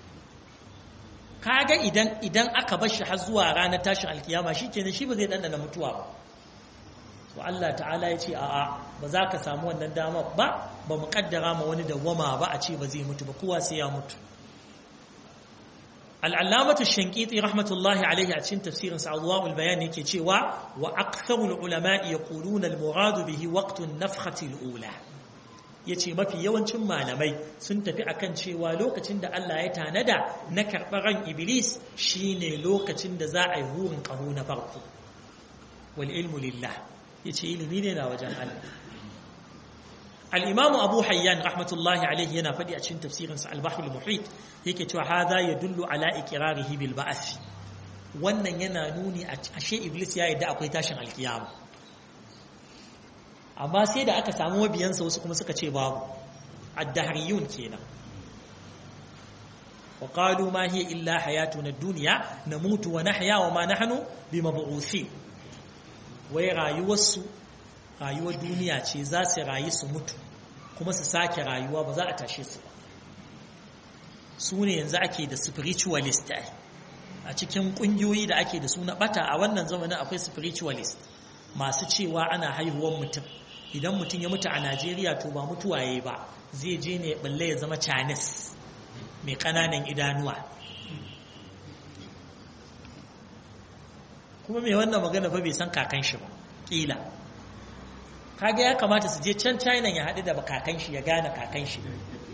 kaga idan idan aka bar shi har zuwa ranar tashin alkiyama shikenan shi ba zai dandana mutuwa ba to Allah ta'ala ya ce a'a ba za ka samu wannan dama ba ba mu kaddara ma wani dawwama ba a ce ba zai mutu ba kowa sai ya mutu al'allamatu shankiti rahmatullahi alaihi a cikin tafsirin sa'adwa'ul bayan yake cewa wa aktharul ulama'i yaquluna al-muradu bihi waqtun nafkhati al-ula yace mafi yawancin malamai sun tafi akan cewa lokacin da Allah ya tanada na karɓar ran iblis shine lokacin da za a yi hurin ƙaho na farko wal ilmu lillah yace ilimi ne na wajen Allah الإمام أبو حيان رحمة الله عليه ينا فدي أتشين تفسير البحر المحيط يكي هذا يدل على إقراره بالبعث wannan yana nuni a ashe iblis ya yadda akwai tashin alkiyama amma sai da aka samu mabiyansa wasu kuma suka ce babu addahriyun kenan wa qalu ma hiya illa hayatuna ad-dunya namutu wa nahya wa ma nahnu bimab'uthin wai rayuwarsu rayuwar duniya ce za su rayu su mutu kuma su sake rayuwa ba za a tashe su ba su ne yanzu ake da spiritualist a cikin kungiyoyi da ake da su na bata a wannan zamanin akwai spiritualist masu cewa ana haihuwar mutum idan mutum ya mutu a najeriya to ba mutuwa ya ba zai je ne balle ya zama chinese mai kananan idanuwa kuma mai wannan magana fa bai san kakan shi ba ƙila kaga ya kamata su je can china ya haɗu da kakan shi ya gane kakan shi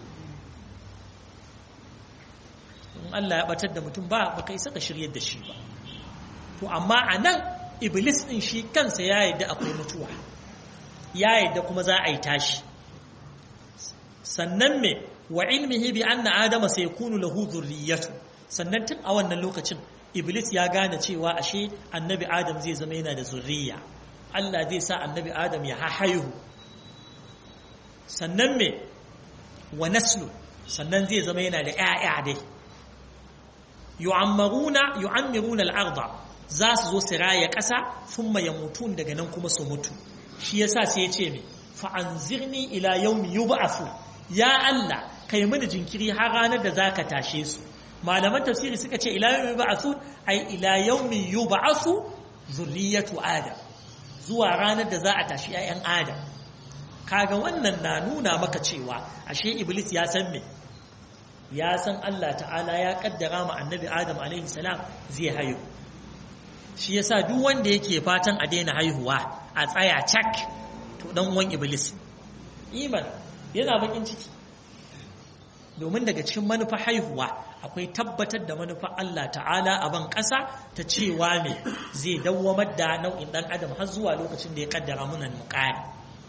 in Allah ya batar da mutum ba ba kai saka shiryar da shi ba to amma a nan iblis ɗin shi kansa ya yadda akwai mutuwa ya yadda kuma za a yi tashi sannan me wa ilmihi bi anna adama sayakunu lahu dhurriyyatu sannan tun a wannan lokacin iblis ya gane cewa ashe annabi adam zai zama yana da zurriya Allah zai sa annabi Adam ya haihu sannan me wa naslu sannan zai zama yana da ƴaƴa dai yu'ammaruna yu'ammiruna al-ardh za su zo su raya ƙasa thumma yamutun daga nan kuma su mutu shi yasa sai ya ce me fa anzirni ila yawmi yub'athu ya Allah kai mini jinkiri har ranar da zaka tashe su malaman tafsiri suka ce ila yawmi yub'athu ai ila yawmi yub'athu zurriyatu adam zuwa ranar da za a tashi ‘ya'yan Adam. Kaga wannan na nuna maka cewa ashe Iblis ya san me, ya san Allah ta'ala ya kaddara ma annabi Adam salam zai haihu. Shi yasa duk wanda yake fatan a daina haihuwa a tsaya cak to dan uwan Iblis. Iman yana bakin ciki. Domin daga cikin manufa haihuwa akwai tabbatar da manufa Allah ta'ala a ban ƙasa ta cewa ne zai dawwamar da nau'in ɗan adam har zuwa lokacin da ya kaddara munan muƙari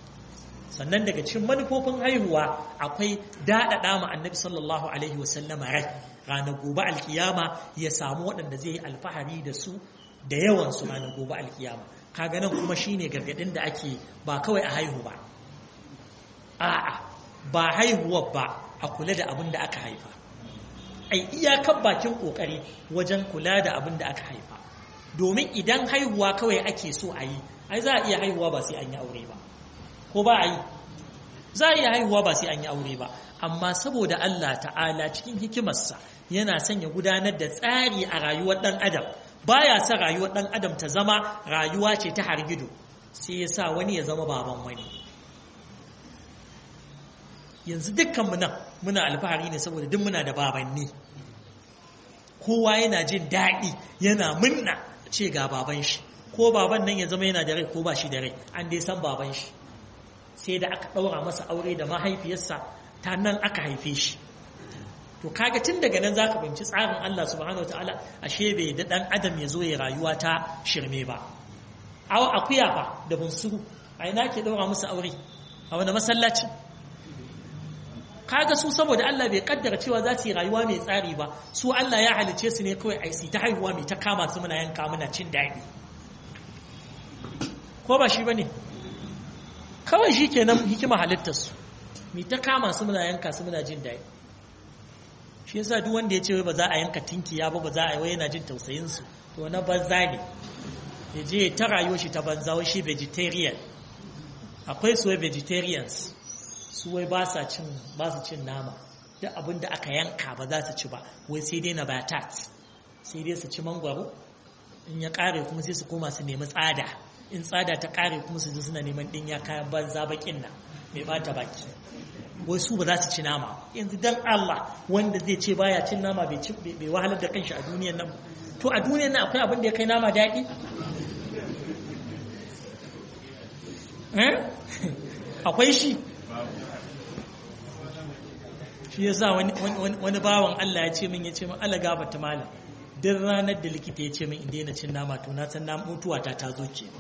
sannan daga cikin manufofin haihuwa akwai daɗaɗa ma annabi sallallahu alaihi wasallama rai ranar gobe alkiyama ya samu waɗanda zai yi alfahari da su da yawan su ranar gobe alkiyama kaga nan kuma shine gargadin da ake ba kawai a haihu ba a'a ba haihuwar ba a kula da abin da aka haifa ai iyakar bakin kokari wajen kula da abin da aka haifa domin idan haihuwa kawai ake so a yi ai za a iya haihuwa ba sai an yi aure ba ko ba a yi za a iya haihuwa ba sai an yi aure ba amma saboda Allah ta'ala cikin hikimarsa yana son ya gudanar da tsari a rayuwar ɗan adam baya sa rayuwar ɗan adam ta zama rayuwa ce ta hargido sai ya sa wani ya zama baban wani yanzu dukkanmu nan muna alfahari ne saboda duk muna da babanni kowa yana jin daɗi yana munna ce ga baban shi ko baban nan ya zama yana da rai ko ba shi da rai an dai san baban shi sai da aka ɗaura masa aure da mahaifiyarsa ta nan aka haife shi to kaga tun daga nan zaka binci tsarin Allah subhanahu wataala ashe bai da dan adam ya zo ya rayuwa ta shirme ba aw akuya fa da bunsuru a ina ke ɗaura musu aure a wani masallaci kaga su saboda Allah bai kaddara cewa za su yi rayuwa mai tsari ba su Allah ya halice su ne kawai ai ta haihuwa mai ta kama su muna yanka muna cin daɗi ko ba shi bane kawai shi kenan hikima halittar su mai ta kama su muna yanka su muna jin daɗi shi yasa duk wanda ya ce wai ba za a yanka tinkiya ba ba za a yi wai yana jin tausayin su to na banza ne ya je ta rayuwar shi ta banza wai shi vegetarian akwai su vegetarians su wai ba sa cin ba su cin nama duk abin da aka yanka ba za su ci ba wai sai dai na batat sai dai su ci mangwaro in ya kare kuma sai su koma su nemi tsada in tsada ta kare kuma su suna neman dinya kayan banza bakin nan mai bata baki wai su ba za su ci nama yanzu dan Allah wanda zai ce baya cin nama bai ci bai wahalar da kanshi a duniyar nan to a duniyar nan akwai abin da ya kai nama daɗi akwai shi shi ya sa wani bawan Allah ya ce min ya ce min Allah gabata malam duk ranar da likita ya ce min inda yana cin nama to na san na mutuwa ta ta zo ke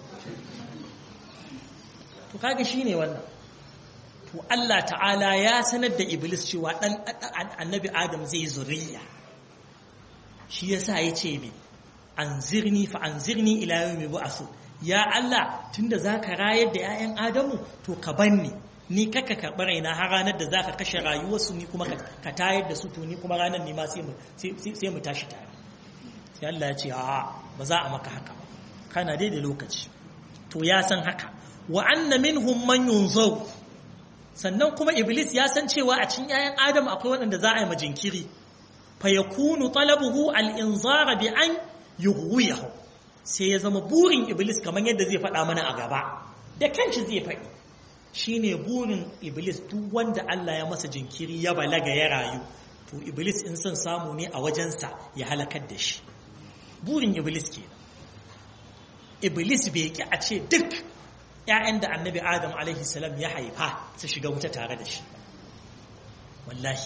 to kaga shi ne wannan to Allah ta'ala ya sanar da iblis cewa dan annabi adam zai zuriya shi ya sa ya ce min anzirni fa anzirni ila yawmi bu'asu ya Allah tunda zaka rayar da 'ya'yan adamu to ka banni ni kaka karɓi raina har ranar da za ka kashe rayuwarsu ni kuma ka tayar da su to ni kuma ranar ne ma sai mu tashi tare sai Allah ya ce a ba za a maka haka kana dai da lokaci to ya san haka wa anna minhum man yunzaw sannan kuma iblis ya san cewa a cikin 'ya'yan adam akwai waɗanda za a yi majinkiri fa yakunu talabuhu al-inzara bi an yughwiyahu sai ya zama burin iblis kamar yadda zai faɗa mana a gaba da kanshi zai faɗi shine burin iblis duk wanda Allah ya masa jinkiri ya balaga ya rayu to iblis in son samu ne a wajensa ya halakar da shi burin iblis ke iblis bai ki a ce duk ‘ya'yan da annabi adam alaihi salam ya haifa su shiga wuta tare da shi wallahi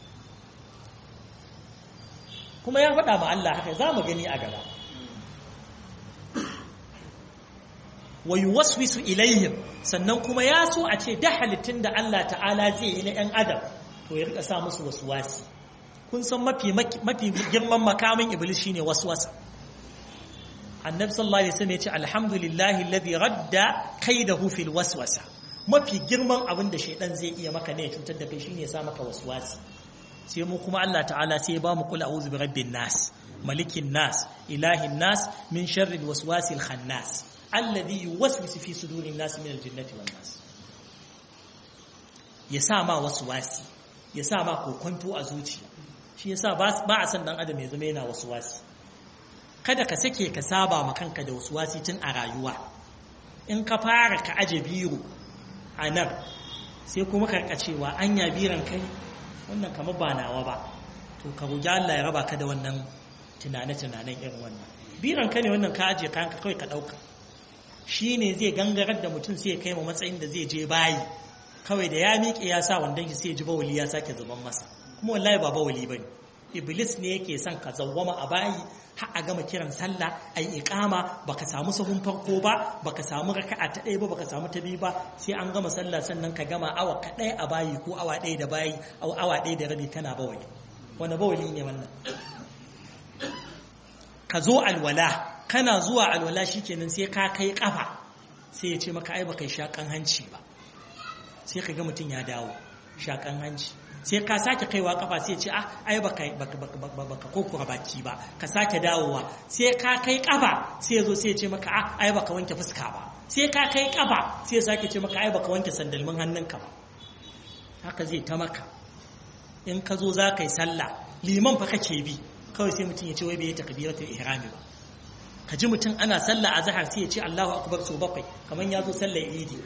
kuma ya faɗa ma Allah haka za mu gani a gaba wa yuwaswisu ilaihim sannan kuma ya so a ce da halittun da Allah ta'ala zai yi na ‘yan adam to ya rika sa musu wasuwasi kun san mafi mafi girman makamin iblis shine waswasa annabi sallallahu alaihi wasallam ya ce alhamdulillahi alladhi radda kaidahu fil waswasa mafi girman abin da shaidan zai iya maka ne ya cutar da kai shine ya sa maka waswasi sai mu kuma Allah ta'ala sai ya ba mu kula a'udhu bi rabbin nas malikin nas ilahin nas min sharri alwaswasil khannas alladhi yuwaswisu fi sudurin nas min aljannati wan nas ya sa ma waswasi ya sa ma kokonto a zuciya shi yasa ba a san dan adam ya zama yana waswasi kada ka sake ka saba ma kanka da waswasi tun a rayuwa in ka fara ka aje biro a nan sai kuma ka cewa anya biran kai wannan kamar ba nawa ba to ka roki Allah ya raba ka da wannan tunane-tunanen irin wannan biran ka ne wannan ka aje kayan ka kawai ka dauka shi ne zai gangarar da mutum sai ya kai ma matsayin da zai je bayi kawai da ya miƙe ya sa wandon shi sai ya ji bawali ya sake zuban masa kuma wallahi ba bawali bane iblis ne yake son ka zawwama a bayi har a gama kiran sallah a yi iqama baka samu sahun farko ba baka samu raka'a ta ɗaya ba baka samu ta biyu ba sai an gama sallah sannan ka gama awa kaɗai a bayi ko awa ɗaya da bayi awa ɗaya da rabi kana bawali wani bawali ne wannan ka zo alwala kana zuwa alwala shikenan sai ka kai kafa sai ya ce maka ai baka shakan hanci ba sai ka ga mutum ya dawo shakan hanci sai ka sake kaiwa kafa sai ce ah ai baka baka kokura baki ba ka sake dawowa sai ka kai kafa sai zo sai ce maka ah ai baka wanke fuska ba sai ka kai kafa sai sake ce maka ai baka wanke sandalmin hannunka ba haka zai ta maka in ka zo za ka yi sallah liman fa kake bi kawai sai mutum ya ce wai bai takbiratul ihrami ba ka ji mutum ana sallah a zahar sai ya ce Allahu akbar so bakwai kamar ya zo sallar idi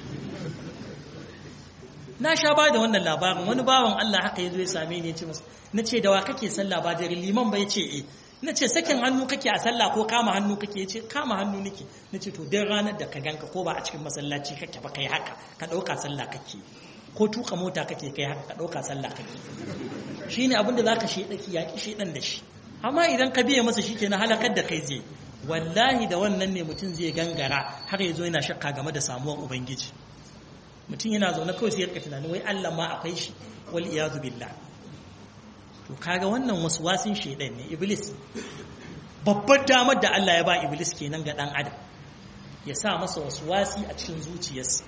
na sha ba da wannan labarin wani bawan Allah haka ya zo ya same ni ya ce masa na ce da wa kake sallah ba da liman ba ya ce eh na ce sakin hannu kake a sallah ko kama hannu kake ya ce kama hannu nake na ce to duk ranar da ka ganka ko ba a cikin masallaci kake ba kai haka ka ɗauka sallah kake ko tuka mota kake kai haka ka ɗauka sallah kake shi ne abinda za ka shaidaki yaƙi shaidan da shi amma idan ka biya masa shi ke na halakar da kai zai wallahi da wannan ne mutum zai gangara har ya zo yana shakka game da samuwar ubangiji mutum yana zaune kawai sai ya rika tunanin wai Allah ma akwai shi wal iyadu billah to kaga wannan wasu wasin shaidan ne iblis babbar damar da Allah ya ba iblis kenan ga dan adam ya sa masa wasu wasi a cikin zuciyarsa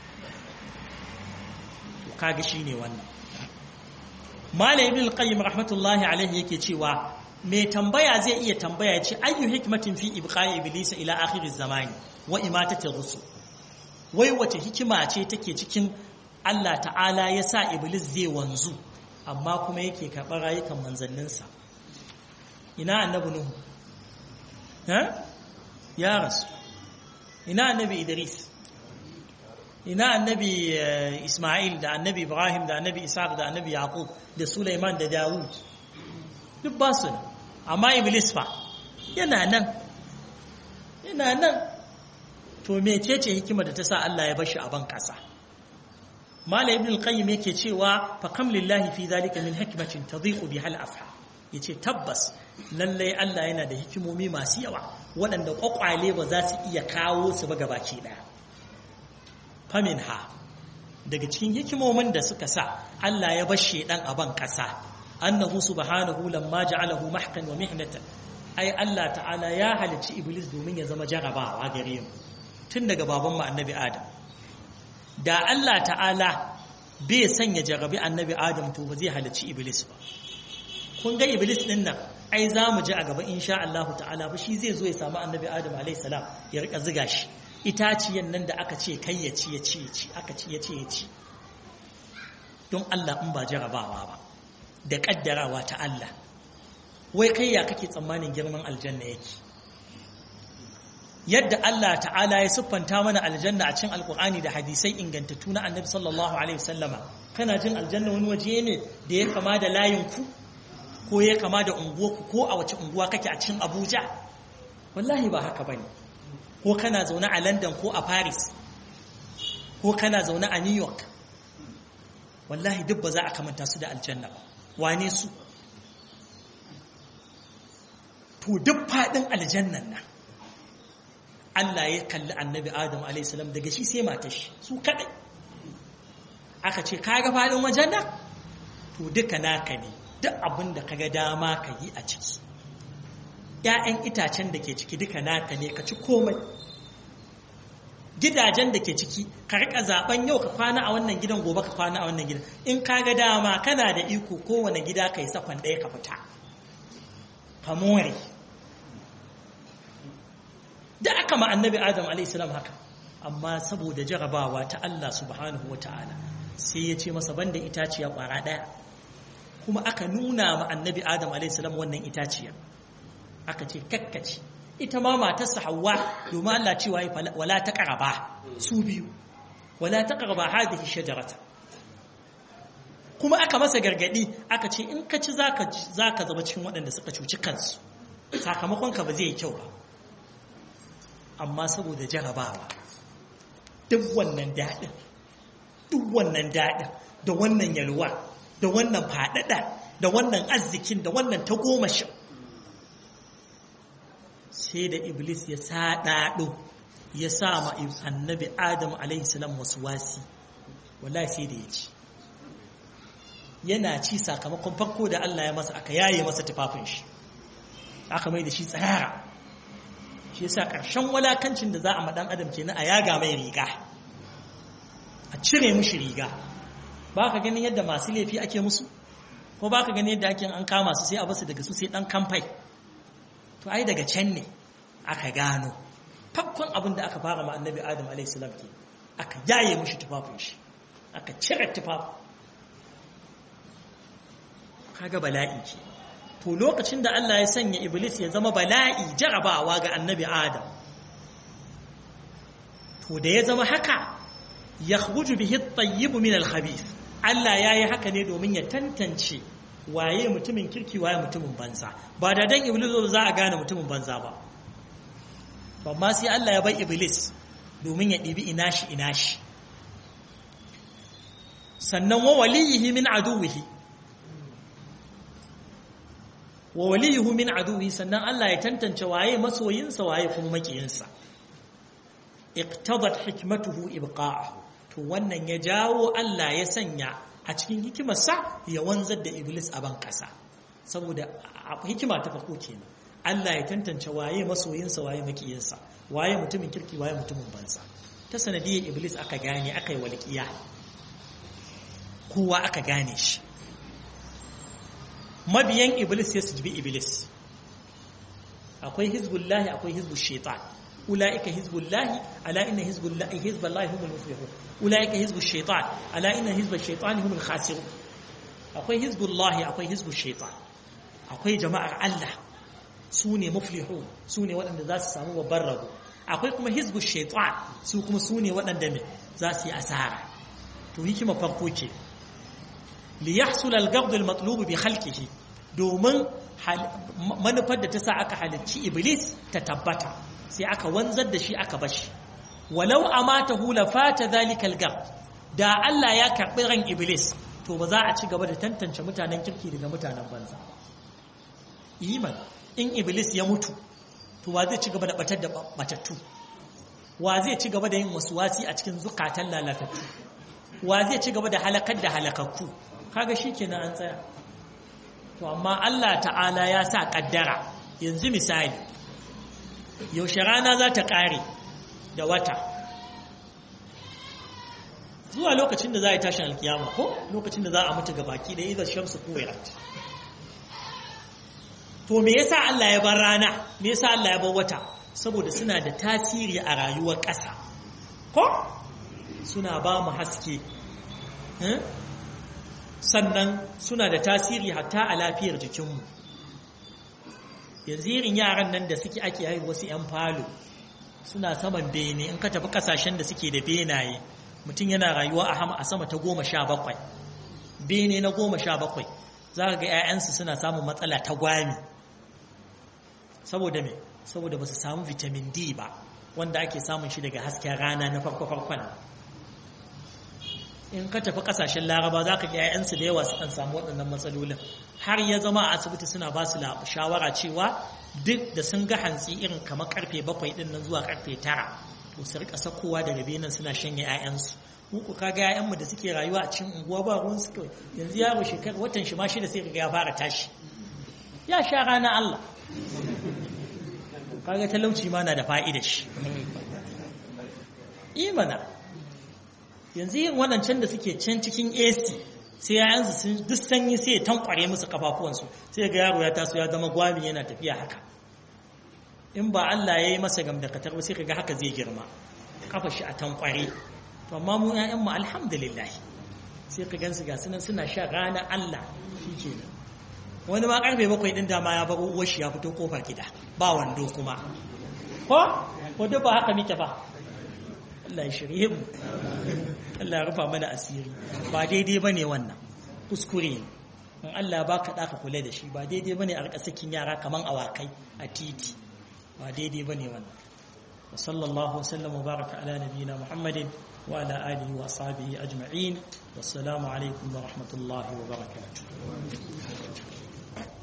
to kaga shine wannan malam ibn al-qayyim rahmatullahi alaihi yake cewa mai tambaya zai iya tambaya ce ayyu hikmatin fi ibqa'i iblis ila akhir az-zamani wa imatati rusul wai wace hikima ce take cikin Allah ta'ala ya sa iblis zai wanzu amma kuma yake karɓar rayukan manzanninsa ina annabi nuhu ha ya rasu ina annabi idris ina annabi isma'il da annabi ibrahim da annabi isaac da annabi yaqub da sulaiman da dawud duk ba su amma iblis fa yana nan yana nan to mecece hikima da ta sa Allah ya bashi a ban kasa Malam Ibn al-Qayyim yake cewa fa kam lillahi fi zalika min hikmatin tadhiqu biha al-afha yace tabbas lalle Allah yana da hikimomi masu yawa waɗanda kwakwale ba za su iya kawo su ba gabaki daya faminha daga cikin hikimomin da suka sa Allah ya bar shedan a ban kasa annahu subhanahu lamma ja'alahu mahkan wa mihnatan ai Allah ta'ala ya halicci iblis domin ya zama jarabawa gare mu tun daga baban mu annabi adam da Allah ta'ala bai sanya jarabi annabi adam to ba zai halicci iblis ba kun ga iblis din nan ai za mu ji a gaba insha Allah ta'ala ba shi zai zo ya samu annabi adam alayhi salam ya rika ziga shi itaciyan nan da aka ce kai ya ci ya ci ya ci aka ci ya ci ya ci don Allah in ba jarabawa ba da kaddarawa ta Allah wai kai ya kake tsammanin girman aljanna yake yadda Allah ta'ala ya siffanta mana aljanna a cikin alkur'ani da hadisai ingantattu na annabi sallallahu alaihi wasallama kana jin aljanna wani waje ne da ya kama da layin ku ko ya kama da unguwarku ko a wace unguwa kake a cikin Abuja wallahi ba haka bane ko kana zaune a London ko a Paris ko kana zaune a New York wallahi duk ba za a kamanta su da aljanna ba wane su to duk faɗin aljannan nan Allah ya kalli annabi Adam a.s. daga shi sai matar shi su kaɗai aka ce kaga faɗin wajen nan to duka naka ne duk abin da kaga dama ka yi a ciki ‘ya'yan itacen da ke ciki duka naka ne ka ci komai gidajen da ke ciki ka rika zaben yau ka kwana a wannan gidan gobe ka kwana a wannan gidan in kaga dama kana da iko kowane gida ka yi sakon ɗaya ka fita ka more da aka ma annabi adam alaihissalam haka amma saboda jarabawa ta Allah subhanahu wa ta'ala sai ya ce masa banda itaciya kwara ɗaya kuma aka nuna ma annabi adam alaihissalam wannan itaciya aka ce kakkaci ita ma matarsa hawa domin Allah cewa wala ta ƙaraba su biyu wala ta ƙaraba hadhihi shajarata kuma aka masa gargadi aka ce in ka ci zaka zaka zama cikin waɗanda suka cuci kansu sakamakon ka ba zai yi kyau ba amma saboda jarabawa duk wannan daɗin duk wannan daɗin da wannan yalwa da wannan faɗaɗa da wannan arzikin da wannan tagomashin sai da iblis ya saɗaɗo ya sa ma annabi adam alaihissalam wasu wasi wallahi sai da ya ci yana ci sakamakon farko da Allah ya masa aka yaye masa tufafin shi aka mai da shi tsara shi yasa ƙarshen walakancin da za a maɗan adam kenan a yaga mai riga a cire mushi riga ba ka ganin yadda masu laifi ake musu ko ba ka ganin yadda ake an kama su sai a basu daga su sai ɗan kamfai to ai daga can ne aka gano fakkon abin da aka fara ma annabi adam alaihissalam ke aka yaye mushi tufafin shi aka cire tufafin kaga bala'i ke to lokacin da Allah ya sanya iblis ya zama bala'i jarabawa ga annabi adam to da ya zama haka yakhruju bihi at-tayyib min al-khabith Allah yayi haka ne domin ya tantance waye mutumin kirki waye mutumin banza ba da dan iblis za a gane mutumin banza ba amma sai Allah ya bai iblis domin ya ɗibi inashi inashi sannan wa waliyihi min aduwihi wa waliyuhu min aduwihi sannan Allah ya tantance waye masoyinsa waye kuma makiyinsa iqtadat hikmatuhu ibqa'ahu to wannan ya jawo Allah ya sanya a cikin hikimarsa ya wanzar da iblis a ban kasa saboda hikima ta farko kenan Allah ya tantance waye masoyinsa waye makiyinsa waye mutumin kirki waye mutumin banza ta sanadiyar iblis aka gane aka yi walƙiya kowa aka gane shi mabiyan iblis ya su bi iblis akwai hizbullahi akwai hizbul shaitan ulaika hizbullahi ala inna hizbullahi hizballahi humul muflihun ulaika hizbush shaitan ala inna hizbash shaitani humul khasirun akwai hizbullahi akwai hizbush shaitan akwai jama'ar Allah su ne muflihun su ne waɗanda za su samu babban rabo akwai kuma hizbu shaitan su kuma su ne waɗanda ne za su yi asara to hikima farko ce li yahsul al-gabd al-matlub bi khalqihi domin manufar da ta sa aka halicci iblis ta tabbata sai aka wanzar da shi aka bashi walau amatahu la fata dhalika al-gabd da Allah ya karbi ran iblis to ba za a ci gaba da tantance mutanen kirki daga mutanen banza iman in iblis ya mutu to wa zai ci gaba da batar da batattu wa zai ci gaba da yin wasi a cikin zukatan lalatattu wa zai ci gaba da halakar da halakakku kaga shikenan an tsaya to amma Allah ta'ala ya sa kaddara yanzu misali yaushe rana za ta kare da wata zuwa lokacin da za a yi tashin alkiyama ko lokacin da za a mutu ga baki da idan shamsu kuwirat to me yasa Allah ya bar rana me yasa Allah ya bar wata saboda suna da tasiri a rayuwar ƙasa ko suna ba mu haske sannan suna da tasiri hatta a lafiyar jikinmu yanzu irin yaran nan da suke ake haihu wasu 'yan falo suna saman bene in ka tafi kasashen da suke da benaye mutum yana rayuwa a sama ta goma sha bakwai bene na goma sha bakwai za ka ga 'ya'yansu suna samun matsala ta gwami saboda me saboda ba su samu vitamin D ba wanda ake samun shi daga hasken rana na farko-farkon in ka tafi kasashen laraba za ka ga 'ya'yansu da yawa su kan samu waɗannan matsalolin har ya zama a asibiti suna ba su shawara cewa duk da sun ga hantsi irin kamar karfe bakwai ɗin nan zuwa karfe tara to su rika sakowa daga benin suna shanye 'ya'yansu muku ka ga 'ya'yanmu da suke rayuwa a cikin unguwa ba ruwan su kawai yanzu yaro shekara watan shi ma shi da sai ga ya fara tashi ya sha rana Allah kaga talauci ma na da fa'ida shi imana yanzu yin waɗancan da suke can cikin AC sai yayansu sun duk sanyi sai ya tankware musu kafafuwansu sai ga yaro ya taso ya zama gwami yana tafiya haka in ba Allah ya yi masa gamdakatar ba sai ka ga haka zai girma kafa shi a tankware to amma mu ƴaƴanmu alhamdulillah sai ka gansu ga sunan suna sha rana Allah shikenan wani ma karfe bakwai din dama ya baro uwar shi ya fito kofar gida ba wando kuma ko ko duk ba haka muke ba Allah ya shirye mu Allah ya rufa mana asiri ba daidai bane wannan kuskure ne in Allah ya baka daka kula da shi ba daidai bane a rika sakin yara kaman awakai a titi ba daidai bane wannan وصلى الله وسلم وبارك على نبينا محمد وعلى آله وأصحابه أجمعين والسلام عليكم ورحمة الله وبركاته